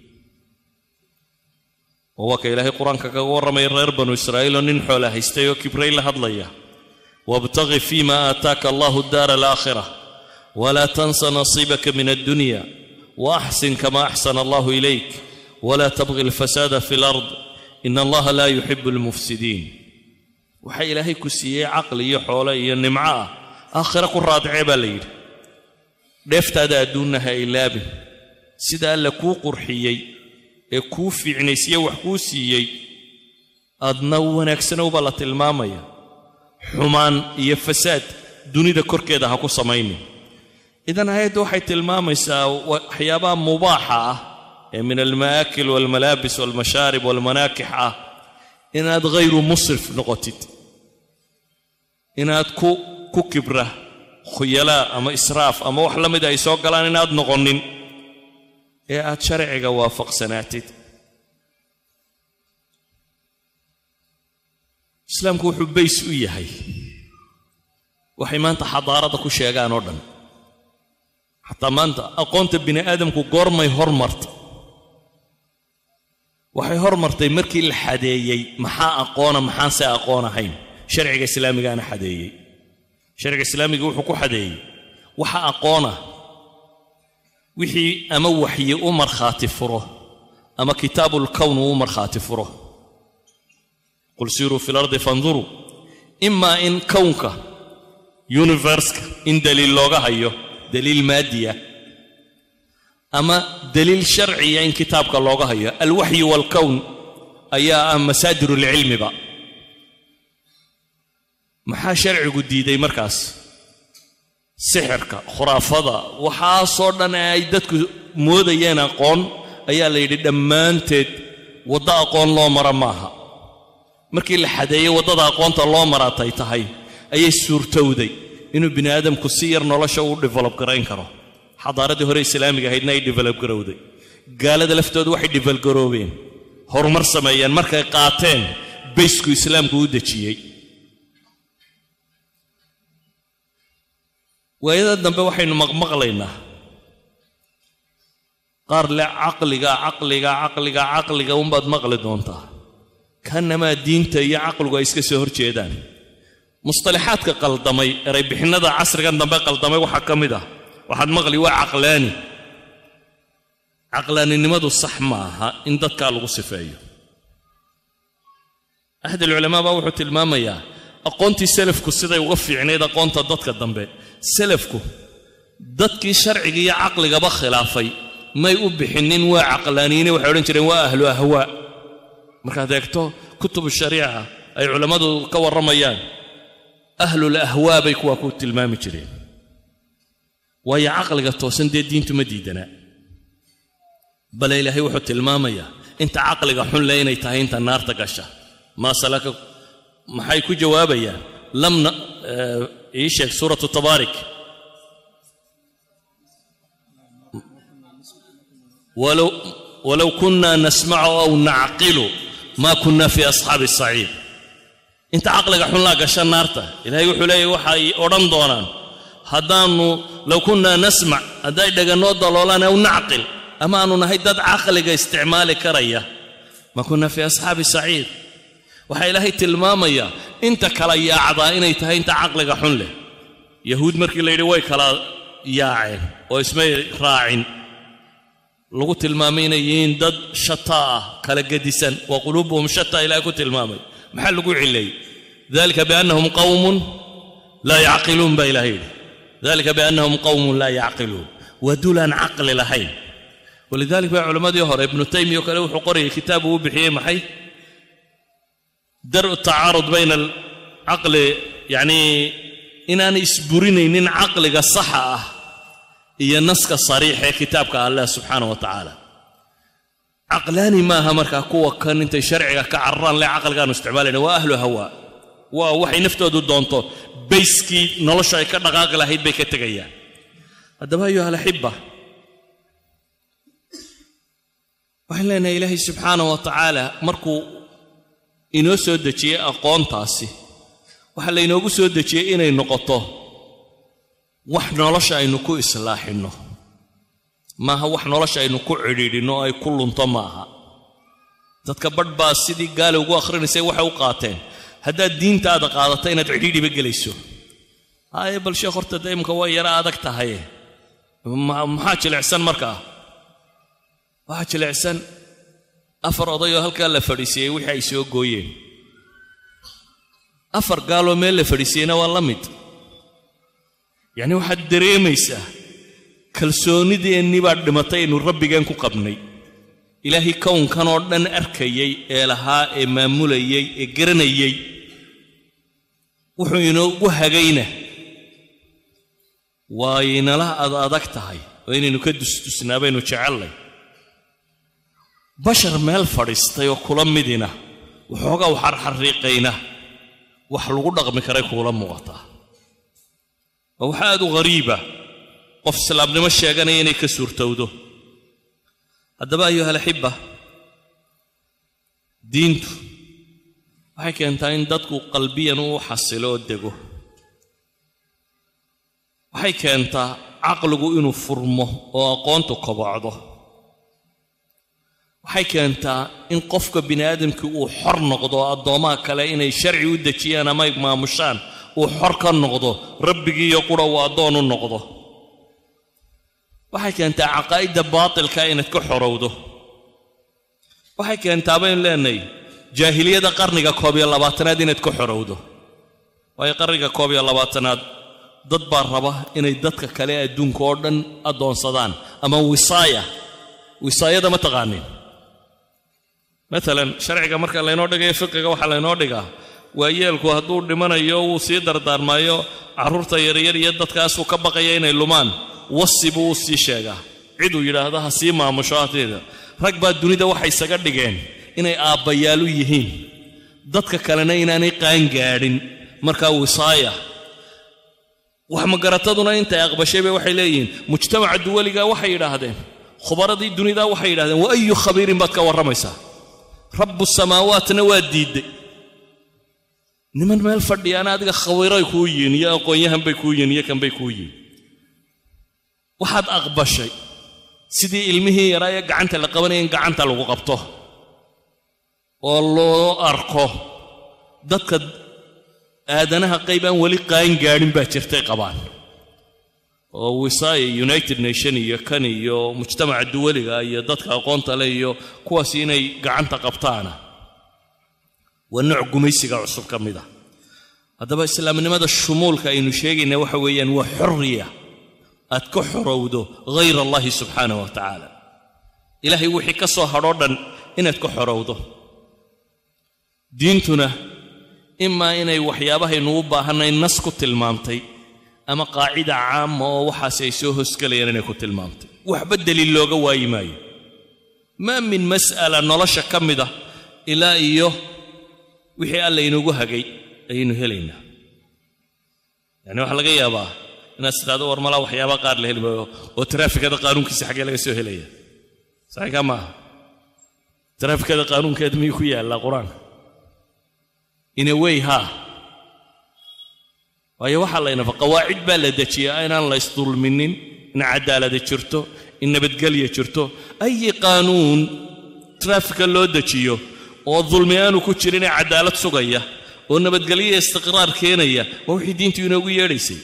oo waa ka ilaahay qur-aanka kaga warramaya reer banu israa'iil oo nin xoola haystay oo kibray la hadlaya wabtaqi fiima aataaka allahu daara alaakhira walaa tansa nasiibaka min addunya waaxsin kama axsana allahu ilayk walaa tabqi alfasaada fi lard in allaha laa yuxibu almufsidiin waxaa ilaahay ku siiyey caqli iyo xoole iyo nimco ah aakhira ku raadicee baa la yidhi dheeftaada adduunna ha ilaabin sida alla kuu qurxiyey ee kuu fiicnaysiye wax kuu siiyey adna wanaagsanow baa la tilmaamaya xumaan iyo fasaad dunida korkeeda ha ku samaynin idan aayaddu waxay tilmaamaysaa waxyaabaha mubaaxa ah ee min almaakil waalmalaabis waalmashaarib waalmanaakix ah inaad hayru musrif noqotid inaad ku ku kibra khuyalaa ama israaf ama wax la mida ay soo galaan inaad noqonin ee aad sharciga waafaqsanaatid islaamku wuxuu bays u yahay waxay maanta xadaarada ku sheegaan oo dhan xataa maanta aqoonta bini aadamku goormay hormartay waxay hormartay markii la xadeeyey maxaa aqoona maxaan se aqoon ahayn sharciga islaamigaana xadeeyey sharciga islaamiga wuxuu ku xadeeyey waxa aqoona wixii ama waxyi u markhaati furo ama kitaabulkown uu u markhaati furo qul siiruu fi lardi fanduruu imaa in kownka universka in daliil looga hayo daliil maadiya ama daliil sharciya in kitaabka looga hayo alwaxyi waalkown ayaa ah masaadirulcilmiba maxaa sharcigu diiday markaas sixirka khuraafada waxaasoo dhan ee ay dadku moodayeen aqoon ayaa la yidhi dhammaanteed waddo aqoon loo mara maaha markii la xadeeyey waddada aqoonta loo maraatay tahay ayay suurtowday inuu bini aadamku si yar nolosha u develop garayn karo xadaaraddii hore islaamiga ahaydna ay develop garowday gaalada laftooda waxay develop garoobeen horumar sameeyeen markay qaateen baysku islaamku u dejiyey waayada dambe waxaynu maqmaqlaynaa qaar le caqliga caqliga caqliga caqliga unbaad maqli doontaa kanamaa diinta iyo caqligu ay iska soo hor jeedaan musطalaxaadka qaldamay eraybixinnada casrigan dambe qaldamay waxaa ka mid ah waxaad maqli waa caqlaani caqlaaninimadu sax ma aha in dadkaa lagu sifeeyo axad alculamaa baa wuxuu tilmaamayaa aqoontii selafku siday uga fiicnayd aqoonta dadka dambe selafku dadkii sharciga iyo caqligaba khilaafay may u bixinin waa caqlaaniyiine waxay odhan jireen waa ahlu ahwaa markaad eegto kutubu shariica ay culammadu ka warramayaan ahlul ahwaa bay kuwaa ku tilmaami jireen waayo caqliga toosan dee diintu ma diidanaa bale ilaahay wuxuu tilmaamayaa inta caqliga xun le inay tahay inta naarta gasha maa salaka maxay ku jawaabayaan lamna ii sheeg suuratu tabaarik walow walow kunna nasmacu aw nacqilu maa kunna fii asxaabi asaciir inta caqliga xunlaa gasha naarta ilaahay wuxuu leeyahy waxay odhan doonaan haddaannu low kunnaa nasmac hadday dhegannoo daloolaan aw nacqil ama aanu nahay dad caqliga isticmaali karaya maa kunna fii asxaabi saciir waxaa ilaahay tilmaamayaa inta kala yaacdaa inay tahay inta caqliga xun leh yahuud markii la yidhi way kala yaaceen oo ismay raacin lagu tilmaamay inay yihiin dad shata ah kala gedisan wa quluubuhum shata ilahay ku tilmaamay maxaa lagu cileeyey dalika biannahum qawmun laa yacqiluun baa ilahay yidhi dalika biannahum qawmun laa yacqiluun waa dulaan caqli lahayn walidalik baa culammadii hore ibnu taymiya oo kale wuxuu qorayay kitaab uu bixiyey maxay daru tacaarud bayna alcaqli yacnii inaanay isburinaynin caqliga saxa ah iyo naska sariixa ee kitaabka allah subxaana wa tacaala caqlaani maaha markaa kuwa kan intay sharciga ka cararaan le caqligaanu isticmaalayna waa ahlu hawaa waa waxay naftoodu doonto bayskii nolosha ay ka dhaqaaqi lahayd bay ka tegayaan haddaba ayuha alaxiba waxaan leenahay ilaahay subxaana wa tacaala markuu inoo soo dejiyey aqoontaasi waxaa laynoogu soo dejiyey inay noqoto wax nolosha aynu ku islaaxinno maaha wax nolosha aynu ku cidhiidhinno oo ay ku lunto maaha dadka badh baa sidii gaali ugu akhrinaysay waxay u qaateen haddaad diintaada qaadato inaad cidhiidhiba gelayso haye bal sheekh horta de imka way yara adag tahaye maxaa jilicsan markaa waxaa jilicsan afar odayoo halkaa la fadhiisiiyey wixii ay soo gooyeen afar gaaloo meel la fadhiisiiyeyna waa la mid yacni waxaad dareemaysaa kalsoonideennii baa dhimatay aynu rabbigeen ku qabnay ilaahay kownkan oo dhan arkayey ee lahaa ee maamulayey ee garanayey wuxuu inoogu hagayna waaynala ad adag tahay oo inaynu ka dusdusnaa baynu jecellay bashar meel fadhiistay oo kula midina waxoogaa waxarxarriiqayna wax lagu dhaqmi karay kuula muuqataa waa wax aad u ghariiba qof islaamnimo sheeganaya inay ka suurtowdo haddaba ayuha alaxibba diintu waxay keentaa in dadku qalbiyan u xasilo oo dego waxay keentaa caqligu inuu furmo oo aqoontu kobocdo waxay keentaa in qofka bini aadamkii uu xor noqdo oo addoomaha kale inay sharci u dejiyaan ama ay maamushaan uu xor ka noqdo rabbigiiyo qura uu addoon u noqdo waxay keentaa caqaa'idda baatilka inaad ka xorowdo waxay keentaa baynu leenahay jaahiliyada qarniga koob iyo labaatanaad inaad ka xorowdo waayo qarniga koob iyo labaatanaad dad baa raba inay dadka kale adduunka oo dhan addoonsadaan ama wisaaya wisaayada ma taqaanin maalan sharciga marka laynoo dhigayo fiqiga waxaa laynoo dhigaa waa yeelku hadduu dhimanayo wuu sii dardaarmaayo carruurta yaryar iyo dadkaasuu ka baqaya inay lumaan wasi buu u sii sheegaa ciduu yidhaahdo ha sii maamusho hateeda rag baa dunida waxay isaga dhigeen inay aabbayaalu yihiin dadka kalena inaanay qaangaadhin markaa wisaaya wax magarataduna intay aqbashay bay waxay leeyihiin mujtamaca duwaliga waxay yidhaahdeen khubaradii dunida waxay yidhahdeen wa ayu khabiirin baad ka warramaysaa rabbu samaawaatna waa diidday niman meel fadhiyaana adiga khabiiray kuu yihiin iyo aqoon-yahan bay kuu yihiin iyo kanbay kuu yihiin waxaad aqbashay sidii ilmihii yaraa ee gacanta la qabanaya in gacanta lagu qabto oo loo arko dadka aadanaha qayb aan weli qaangaadhin baa jirtay qabaan oo wisaaya united nation iyo kan iyo mujtamaca duwaliga iyo dadka aqoonta leh iyo kuwaas inay gacanta qabtaana waa nooc gumaysiga cusub ka mid a haddaba islaamnimada shumuulka aynu sheegayna waxa weeyaan waa xorriya aad ka xorowdo hayr allahi subxaanah wa tacaala ilaahay wixii ka soo hadhoo dhan inaad ka xorowdo diintuna imaa inay waxyaabahaynu u baahannay nas ku tilmaamtay ama qaacida caama oo waxaasi ay soo hosgelayaan inay ku tilmaamtay waxba deliil looga waayi maayo maa min mas'ala nolosha ka mida ilaa iyo wixii alla inugu hagay ayaynu helaynaa yacni waxaa laga yaabaa inaad tidhahdo war malaa waxyaaba qaar la heli maayo oo taraafikada qaanuunkiisa xaggee laga soo helaya saxiikaa maaha taraafikada qaanuunkeeda miyuu ku yaallaa qur-aanka in a way haa waayo waxaa laynafa qawaacid baa la dejiyaa inaan la ysdulminin in cadaalada jirto in nabadgelya jirto ayi qaanuun traafika loo dejiyo oo dulmi aanu ku jirin ee cadaalad sugaya oo nabadgelyo istiqraar keenaya waa wixii diintu inoogu yeedhaysay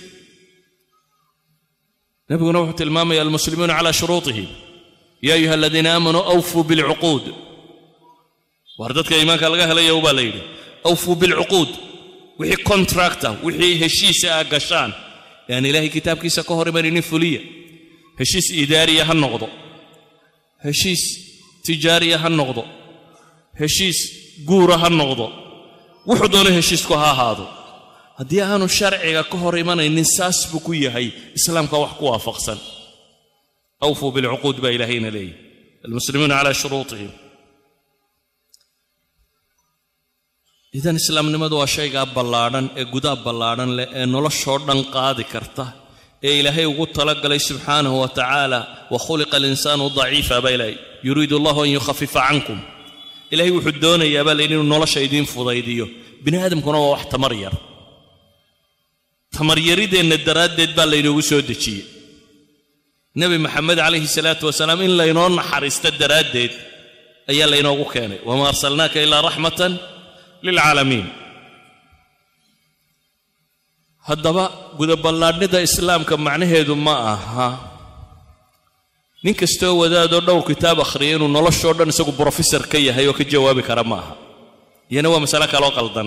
nabiguna wuxuu tilmaamaya almuslimuuna calaa shuruutihim yaa ayuha aladiina aamanuu awfuu bilcuquud waar dadka iimaanka laga helaya baa la yidhi awfuu bilcuquud wixii contracta wixii heshiisa aa gashaan yaan ilaahay kitaabkiisa ka hor imaninin fuliya heshiis idaariya ha noqdo heshiis tijaariya ha noqdo heshiis guura ha noqdo wuxuu doono heshiisku ha ahaado haddii aanu sharciga ka hor imanaynin saas buu ku yahay islaamka wax ku waafaqsan awfuu bilcuquud baa ilaahayna leeyahy almuslimuuna calaa shuruutihim idan islaamnimadu waa shaygaa ballaadhan ee gudaa ballaadhan leh ee noloshoo dhan qaadi karta ee ilaahay ugu talagalay subxaanahu wa tacaala wa khuliqa alinsaanu daciifa baa ilaahay yuriidu allahu an yukhafifa cankum ilaahay wuxuu doonayaa baa layidhi inuu nolosha idiin fudaydiyo bini aadamkuna waa wax tamar yar tamaryarideenna daraaddeed baa laynoogu soo dejiyey nebi maxamed calayhi salaatu wasalaam in laynoo naxariisto daraaddeed ayaa laynoogu keenay wamaa arsalnaaka ilaa raxmatan lilcaalamiin haddaba gudaballaadhnida islaamka macnaheedu ma aha nin kastoo wadaadoo dhowr kitaab akhriya inuu noloshoo dhan isagu brofesor ka yahay oo ka jawaabi kara ma aha iyana waa masale kaloo qaldan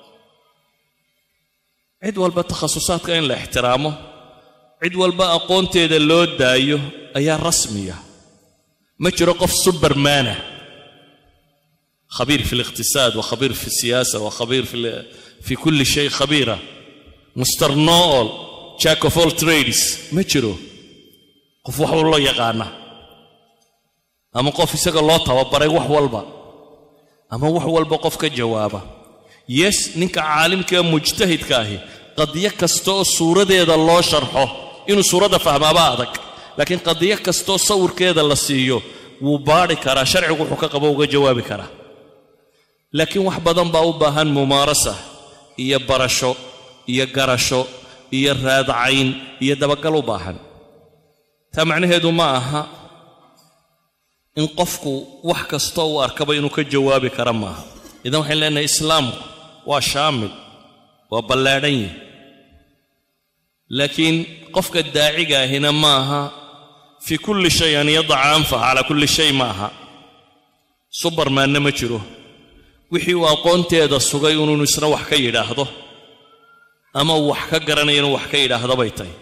cid walba takhasusaadka in la ixtiraamo cid walba aqoonteeda loo daayo ayaa rasmiya ma jiro qof subermaana khabiir fi liqtisaad wa khabiir fi siyaasa wa khabiir fi kulli shay khabiira muster nool jack of all trades ma jiro qof wax wallo yaqaana ama qof isaga loo tababaray wax walba ama wax walba qof ka jawaaba yes ninka caalimkaee mujtahidka ahi qadiyo kasta oo suuradeeda loo sharxo inuu suuradda fahmaaba adag laakiin qadiyo kastaoo sawirkeeda la siiyo wuu baadhi karaa sharcigu wuxuu ka qabo uga jawaabi karaa laakiin wax badan baa u baahan mumaarasa iyo barasho iyo garasho iyo raadcayn iyo dabagal u baahan taa macnaheedu ma aha in qofku wax kastoo uu arkaba inuu ka jawaabi kara maaha idan waxayn leenahay islaamku waa shaamil waa ballaadhan yahi laakiin qofka daaciga ahina ma aha fii kulli shay an yadaca anfaha calaa kulli shay ma aha subarmaanna ma jiro wixii uu aqoonteeda sugay inuunu isna wax ka yidhaahdo ama uu wax ka garanaya inuu wax ka yidhaahdo bay tahay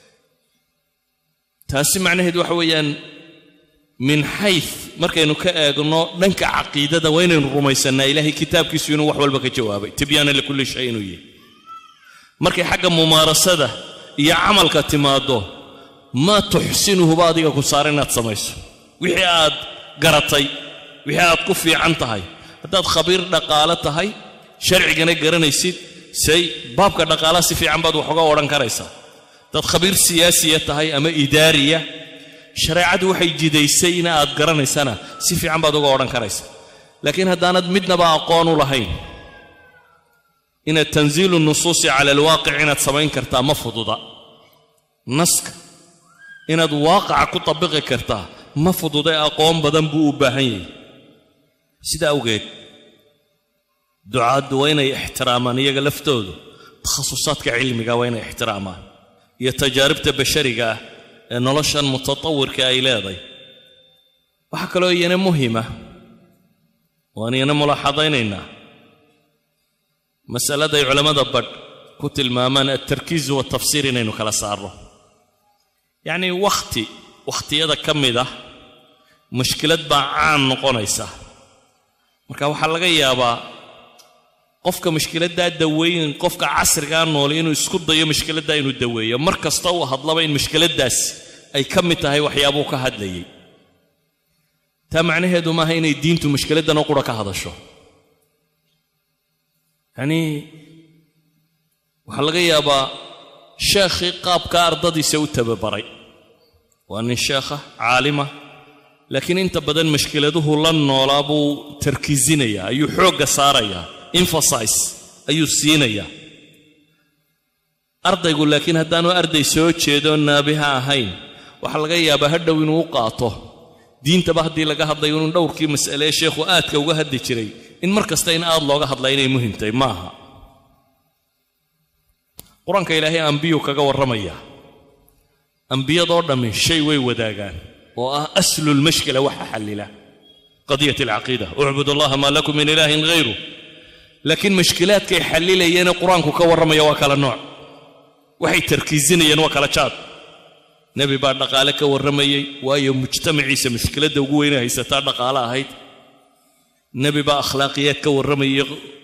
taasi macnaheedu waxa weeyaan min xays markaynu ka eegno dhanka caqiidada waa inaynu rumaysannaa ilaahay kitaabkiisu inuu wax walba ka jawaabay tibyaana likulli shay inuu yahay markay xagga mumaarasada iyo camalka timaaddo maa tuxsinuhuba adiga ku saara inaad samayso wixii aad garatay wixii aad ku fiican tahay haddaad khabiir dhaqaale tahay sharcigana garanaysid say baabka dhaqaalaha si fiican baad wax uga odhan karaysaa haddaad khabiir siyaasiya tahay ama idaariya shareecadu waxay jidaysay in aad garanaysana si fiican baad uga odhan karaysaa laakiin haddaanad midnaba aqoon u lahayn inaad tanziilu nusuusi cala alwaaqic inaad samayn kartaa ma fududa naska inaad waaqaca ku tabiqi kartaa ma fududa aqoon badan buu u baahan yahay sida awgeed ducaaddu waa inay ixtiraamaan iyaga laftoodu takhasusaadka cilmiga waa inay ixtiraamaan iyo tajaaribta bashariga ah ee noloshan mutatawirka ay leedahay waxaa kaloo iyana muhima waan iyana mulaaxadaynaynaa masaladay culammada badh ku tilmaamaan altarkiizu waltafsiir inaynu kala saarno yacnii wakhti wakhtiyada ka mid ah mushkilad baa caan noqonaysa marka waxaa laga yaabaa qofka mushkiladdaa daweyn qofka casrigaa nool inuu isku dayo mushkiladdaa inuu daweeyo mar kasta uu hadlaba in mushkiladdaas ay ka mid tahay waxyaabuu ka hadlayay taa macnaheedu maaha inay diintu mushkiladdan oo qura ka hadasho yacnii waxaa laga yaabaa sheekhii qaabkaa ardadiisa u tababaray waa nin sheekha caalima laakiin inta badan mushkiladuhu la noolaa buu tarkiisinayaa ayuu xoogga saarayaa emphasize ayuu siinayaa ardaygu laakiin haddaanu arday soo jeedo naabiha ahayn waxaa laga yaabaa hadhow inuu u qaato diintaba haddii laga hadlayo inuu dhowrkii mas'alee sheekhu aadka uga hadli jiray in mar kasta in aad looga hadlaa inay muhimtahay ma aha qur-aanka ilaahay ambiyuu kaga warramaya ambiyadoo dhammi shay way wadaagaan oo ah aslulmashkila waxa xallila qadiyat alcaqiida ucbud allaha maa lakum min ilaahin hayru laakiin mashkilaadkay xallilayeenee qur-aanku ka warramaya waa kala nooc waxay tarkiisinayeen waa kala jaad nebi baa dhaqaale ka warramayey waayo mujtamaciisa mushkiladda ugu weynay haysataa dhaqaale ahayd nebi baa akhlaaqiyaad ka warramayey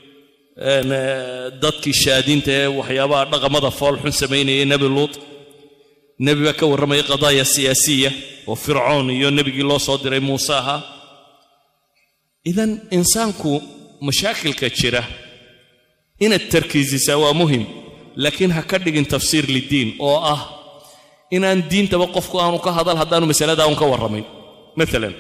dadkii shaadiinta ee waxyaabaha dhaqamada foolxun samaynayay nebi luut nebi baa ka warramayay qadaaya siyaasiya oo fircoon iyo nebigii loo soo diray muuse ahaa idan insaanku mashaakilka jira inaad tarkiisisaa waa muhim laakiin ha ka dhigin tafsiir liddiin oo ah inaan diintaba qofku aanu ka hadal haddaanu masaladaa un ka warramayn maalan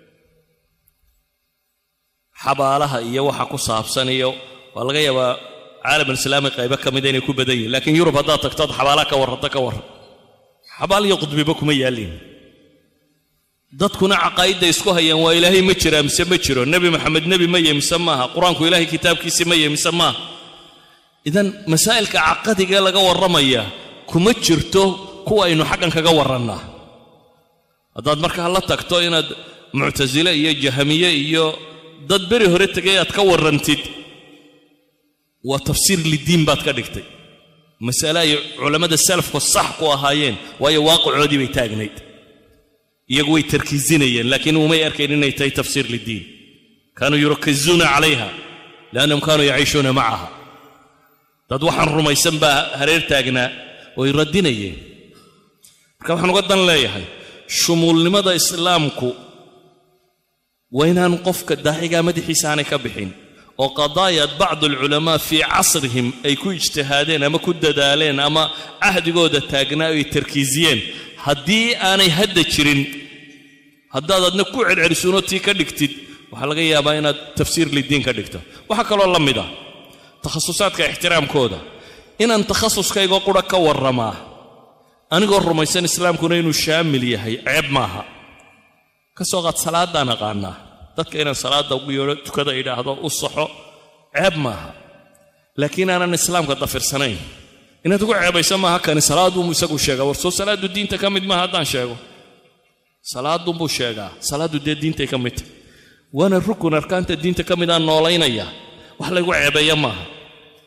xabaalaha iyo waxa ku saabsan iyo waa laga yaabaa caalamulislaami qaybo ka mida inay ku badan yihin laakiin yurub haddaad tagto ad xabaalaha ka warranta ka warran xabaal iyo qudbiba kuma yaallin dadkuna caqaa'idda isku hayaan waa ilaahay ma jiraa mise ma jiro nebi maxamed nebi ma ye mise maaha qur-aanku ilaahay kitaabkiisi ma ye mise maaha idan masaa'ilka caqadigae laga warramaya kuma jirto kuwa aynu xaggan kaga warrannaa haddaad markaa la tagto inaad muctasile iyo jahamiye iyo dad beri hore tegay aad ka warrantid waa tafsiir liddiin baad ka dhigtay masale ay culammada salafku sax ku ahaayeen waayo waaqicoodii bay taagnayd iyagu way tarkiisinayeen laakiin umay arkayn inay tahay tafsiir liddiin kaanuu yurakazuuna calayha liannahum kaanuu yaciishuuna macaha dad waxaan rumaysan baa hareer taagnaa way radinayeen marka waxaan uga dan leeyahay shumuulnimada islaamku waa inaan qofka daacigaa madaxiisa aanay ka bixin oo qadaayad bacdu alculamaa fii casrihim ay ku ijtihaadeen ama ku dadaaleen ama cahdigooda taagnaa ay tarkiisiyeen haddii aanay hadda jirin haddaad adna ku celcelisuunoo tii ka dhigtid waxaa laga yaabaa inaad tafsiir liddiin ka dhigto waxaa kaloo la mid ah takhasusaadka ixtiraamkooda inaan takhasuskayga qura ka warramaa anigoo rumaysan islaamkuna inuu shaamil yahay ceeb maaha ka soo qaad salaaddaan aqaanaa dadka inaan salaadda ugu yeedho tukada idhaahdo u saxo ceeb maaha laakiin aanan islaamka dafirsanayn inaad ugu ceebayso maaha kani salaadunbuu isagu sheegaa war soo salaaddu diinta ka mid maaha haddaan sheego salaadunbuu sheegaa salaaddu dee diintay ka mid tahy waana rukun arkaanta diinta ka mid aan noolaynaya wax laygu ceebeeya maaha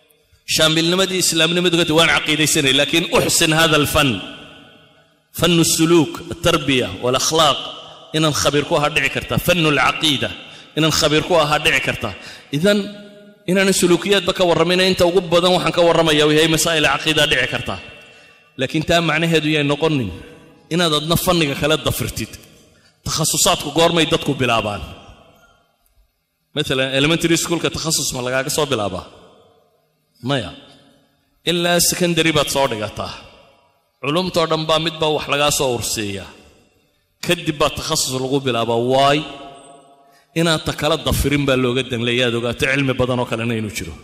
shaamilnimadii islaamnimadu ka waan caqiidaysanay laakiin uxsin hada alfan fanu suluuk altarbiya walakhlaaq inaan khabiir ku ahaa dhici karta fanu alcaqiida inaan khabiir ku ahaa dhici karta idan inaanan suluukiyaadba ka warramayna inta ugu badan waxaan ka warramaya uu yahay masaa'il caqiida dhici karta laakiin taa macnaheedu yay noqonin inaad adna fanniga kale dafirtid takhasusaadku goormay dadku bilaabaan maalan elementary schoolka takhasus ma lagaaga soo bilaabaa maya ilaa secondary baad soo dhigataa culumtoo dhan baa midbaa wax lagaa soo urseeyaa kadib baa takhasus lagu bilaabaa waay inaad ta kala dafirin baa looga danleeya aad ogaato cilmi badan oo kalena inuu jiro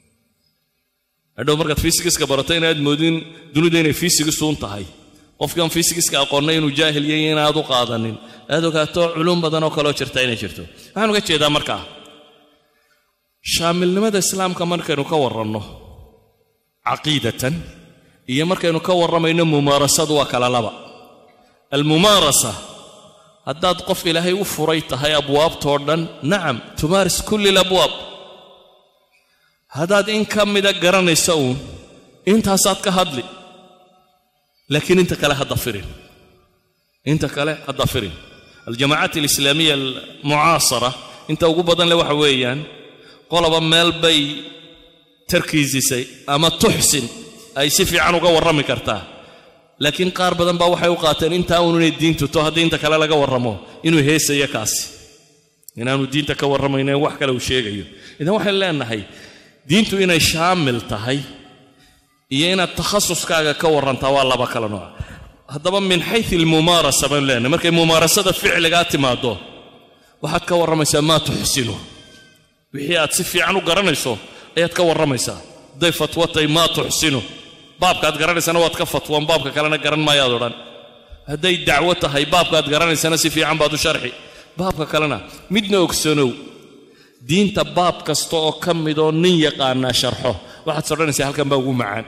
hadhow markaad fysigiska barato inaad moodin dunidu inay fysigisuun tahay qofkan fysigiska aqoonna inuu jaahil yahay inaad u qaadanin aad ogaato culum badan oo kaloo jirta inay jirto waxaan uga jeedaa markaa shaamilnimada islaamka markaynu ka warranno caqiidatan iyo markaynu ka warramayno mumaarasadu waa kala laba almumaarasa haddaad qof ilaahay u furay tahay abwaabtoo dhan nacam tumaaris kulli alabwaab haddaad in ka mida garanaysa uun intaasaad ka hadli laakiin inta kale ha dafirin inta kale ha dafirin aljamaacaat alislaamiya almucaasara inta ugu badan le waxa weeyaan qoloba meel bay tarkiisisay ama tuxsin ay si fiican uga warrami kartaa laakiin qaar badan baa waxay u qaateen intaa uun inay diintu to haddii inta kale laga warramo inuu heesayo kaasi inaanu diinta ka warramayno wax kale uu sheegayo idan waxaynu leenahay diintu inay shaamil tahay iyo inaad takhasuskaaga ka warrantaa waa laba kala nooc haddaba min xayu almumaarasa baynu leenahay markay mumaarasada ficligaa timaaddo waxaad ka warramaysaa maa tuxsinu wixii aad si fiican u garanayso ayaad ka warramaysaa hadday fatwatay maa tuxsinu baabkaad garanaysana waad ka fatwoon baabka kalena garan maayaad odhan hadday dacwo tahay baabkaad garanaysana si fiican baad u sharxi baabka kalena midna ogsanow diinta baab kasta oo ka midoo nin yaqaanaa sharxo waxaad sodhanaysaa halkan baa ugu macaan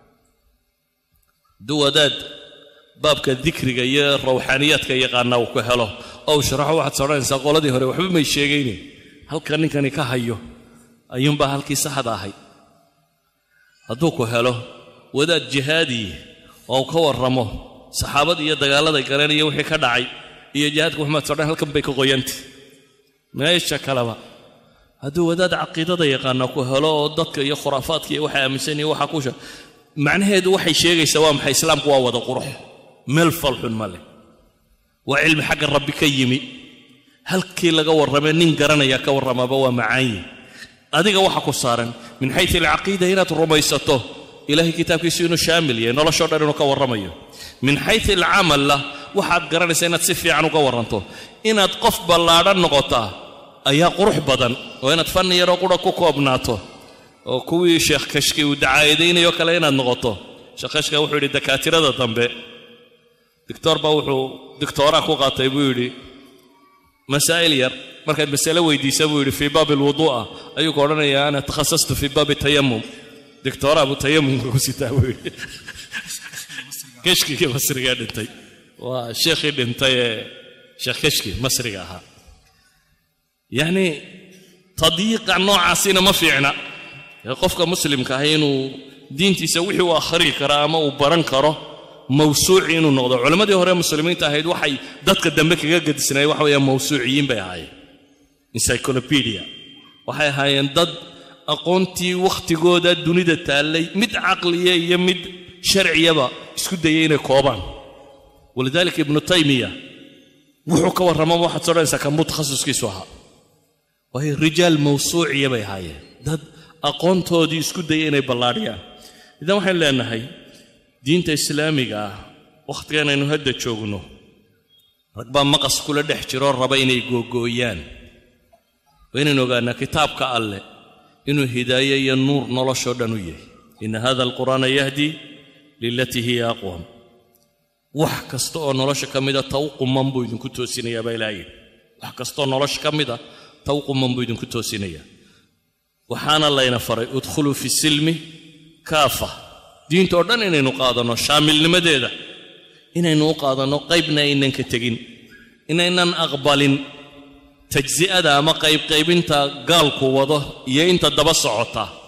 hadduu wadaad baabka dikriga iyo rawxaaniyaadka yaqaanaa uu ku helo oo uu sharaxo waxaad sodhanaysaa qoladii hore waxba may sheegayne halka ninkani ka hayo ayuunbaa halkii saxda ahay hadduu ku helo wadaad jihaadiye oo ka warramo saxaabadii iyo dagaalladay galeen iyo wixii ka dhacay iyo jihaadka maxamed sodhan halkan bay ka qoyantay meesha kaleba hadduu wadaad caqiidada yaqaana ku helo oo dadka iyo khuraafaadka iyo waxa aaminsan iyo waxa kusha macnaheedu waxay sheegaysaa waa maxay islaamku waa wada qurux meel falxun ma leh waa cilmi xagga rabbi ka yimi halkii laga warramee nin garanaya ka warramaaba waa macaanyi adiga waxa ku saaran min xayu alcaqiida inaad rumaysato ilahay kitaabkiisu inuu shaamil yahay noloshoo dhan inuu ka warramayo min xayu alcamalla waxaad garanaysaa inaad si fiican uga warranto inaad qof ballaadhan noqotaa ayaa qurux badan oo inaad fanni yaroo qura ku koobnaato oo kuwii sheekh kashki uu dacaayadaynayo kale inaad noqoto sheekh kashka wuxuu yidhi dakaatirada dambe dictoor baa wuxuu dictooraa ku qaatay buu yidhi masaa'il yar markaad masale weydiisa buu yidhi fii baabi alwuduu'a ayuu ku odhanayaa ana takhasastu fii baabi tayamum dictooraa buu tayamumka ku sitaa buu yidhi kashkigii masrigaa dhintay waa sheekhii dhintay ee sheekh kashki masriga ahaa yacni tadyiiqa noocaasina ma fiicna ee qofka muslimka ah inuu diintiisa wixii uu akhrii kara ama uu baran karo mawsuuci inuu noqdo culammadii hore muslimiinta ahayd waxay dadka dambe kaga gadisnaayeen waxa weeyaan mawsuuciyiin bay ahaayeen encyclopedia waxay ahaayeen dad aqoontii wakhtigooda dunida taallay mid caqliya iyo mid sharciyaba isku dayay inay koobaan walidaalika ibnu taymiya wuxuu ka warramaba waxaad soo dhanaysaa kanbuu takhasuskiisu ahaa waayo rijaal mawsuuciya bay ahaayeen dad aqoontoodii isku dayay inay ballaadhiyaan idan waxaynu leenahay diinta islaamiga ah wakhtigan aynu hadda joogno rag baa maqas kula dhex jiroo raba inay googooyaan waa inaynu ogaanaa kitaabka alleh inuu hidaaye iyo nuur noloshoo dhan u yahay ina hada alqur'aana yahdi lilatii hiya aqwam wax kasta oo nolosha ka mida ta u quman buu idinku toosinayaa baa ilaaha yidhi wax kastaoo nolosha ka mida ta u quman buu idinku toosinayaa waxaana layna faray udkhuluu fi silmi kaafa diintoo dhan inaynu qaadanno shaamilnimadeeda inaynu u qaadanno qaybna aynan ka tegin inaynan aqbalin tajsi'ada ama qaybqaybinta gaalku wado iyo inta daba socota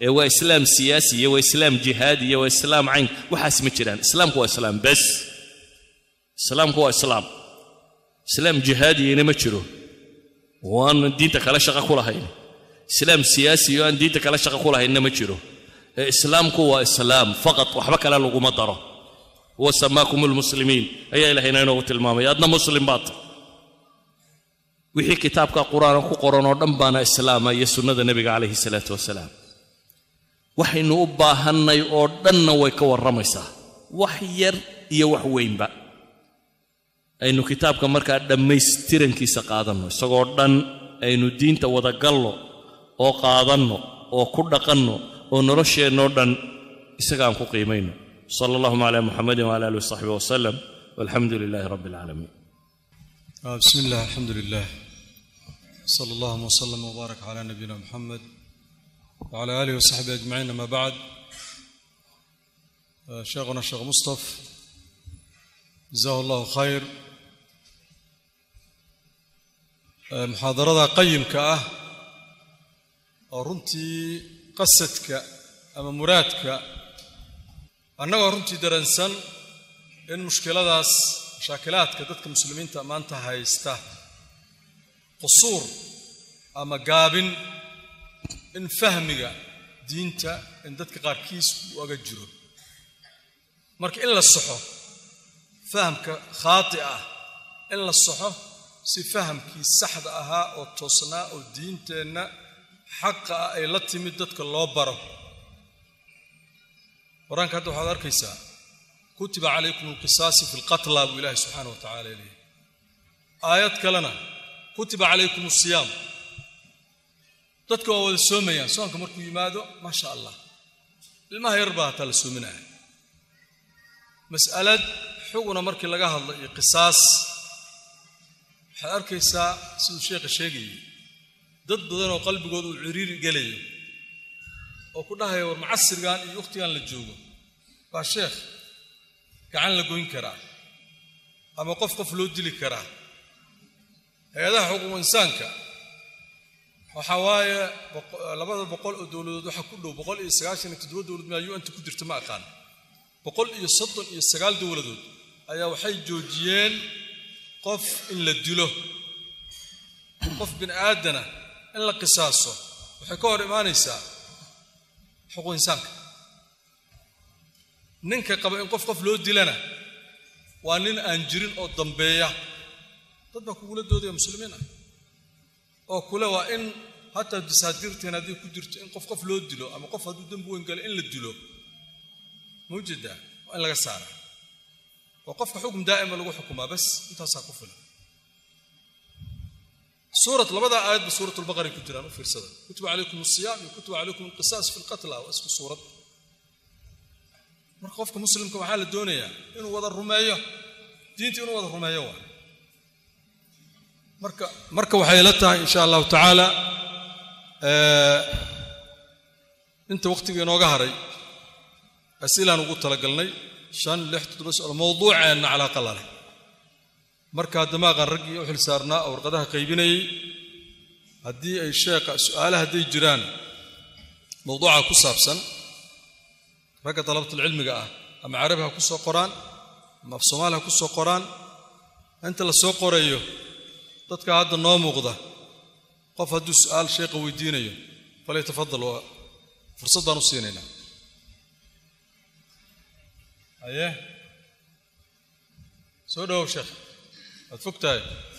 ee waa islaam siyaasi iyo waa islaam jihaadi iyo waa islaam cayn waxaas ma jiraan islaamku waa islaam bes islaamku waa islaam islaam jihaadiyana ma jiro oo aan diinta kale shaqo ku lahayn islaam siyaasi oo aan diinta kale shaqo ku lahaynna ma jiro ee islaamku waa islaam faqad waxba kale laguma daro huwa samaakum lmuslimiin ayaa ilahayna inoogu tilmaamay adna muslim baad wixii kitaabka qur-aana ku qoran oo dhan baana islaama iyo sunnada nebiga calayhi salaatu wasalaam waxaynu u baahannay oo dhanna way ka warramaysaa wax yar iyo wax weynba aynu kitaabka markaa dhammaystirankiisa qaadanno isagoo dhan aynu diinta wadagalno oo qaadanno oo ku dhaqanno oo nolosheennoo dhan isaga aan ku qiimayno sala allahuma calaa muxamedin wala alihi wasaxbi wasalam walxamdu lilaahi rabbi alcaalamiin بسم الله الحمد لله صلى الله وسلم وبارك على نبينا محمد وعلى آله وصحبه أجمعين أما بعد شيخنا الشيخ مصطفى جزاه الله خير محاضرة قيم كأه runtii qasadka ama muraadka annagoo runtii daransan in mushkiladaas mashaakilaadka dadka muslimiinta maanta haysta qusuur ama gaabin in fahmiga diinta in dadka qaarkiis uu aga jiro marka in la saxo fahamka khaati ah in la saxo si fahamkii saxda ahaa oo toosnaa oo diinteenna xaqa ah ay la timid dadka loo baro qur-aanka hadda waxaad arkaysaa kutiba calaykum alqisaasi fi lqatla buu ilaahi subxaana wa tacala leeyahy aayad kalena kutiba calaykum asiyaam dadka waa wada soomayaan soonka markuu yimaado maasha allah ilmaha yar baa hataa la soominaya mas'alad xuguna markii laga hadlo iyo qisaas waxaad arkaysaa siduu sheekha sheegayay dad badan oo qalbigooda uu ciriiri gelayo oo ku dhahaya war macasirgan iyo wakhtigan la joogo baa sheekh gacan la goyn karaa ama qof qof loo dili karaa hay-adaha xuquuq insaanka waxaa waaye labada boqol oo dowladood waxaa ku dhow boqol iyo sagaashan iyo toddoba dowlad maa u-anta ku jirta ma aqaan boqol iyo soddon iyo sagaal dowladood ayaa waxay joojiyeen qof in la dilo qof bini aadana in la qisaaso waxay ka hor imaanaysaa xuquuq insaanka ninka qaba in qof qof loo dilana waa nin aan jirin oo dambeeya dad baa kugula doodaya muslimiin ah oo kule waa in hataa dasaadiirteen haddii ku jirto in qof qof loo dilo ama qof hadduu dembi weyn galo in la dilo mawjada waa in laga saara waa qofka xukum daa'ima lagu xukumaa bas intaasaa ku filan suurat labada aayadba suurat lbaqara ku jiraan u fiirsada kutiba calaykum asiyaam iyo kutiba calaykum alqisaas fi lqatla waa isku suurad marka qofka muslimka waxaa la doonayaa inuu wada rumeeyo diinta inuu wada rumeeyo waa marka marka waxay la tahay insha allahu tacaala inta wakhtiga inooga haray asilaan ugu talagalnay shan lix toddoba socdo mawduuceenna calaaqa la leh markaa damaaqan raggii u xil saarnaa oo warqadaha qaybinayey haddii ay sheekha su-aalaha hadday jiraan mawduuca ku saabsan ragga dalabatulcilmiga ah ama carabi ha ku soo qoraan ama af soomaali ha ku soo qoraan inta la soo qorayo dadka hadda noo muuqda qof hadduu su-aal sheekha weydiinayo falyatafadal waa fursad baan u siinaynaa haye soo dhawow sheekh waad fog tahay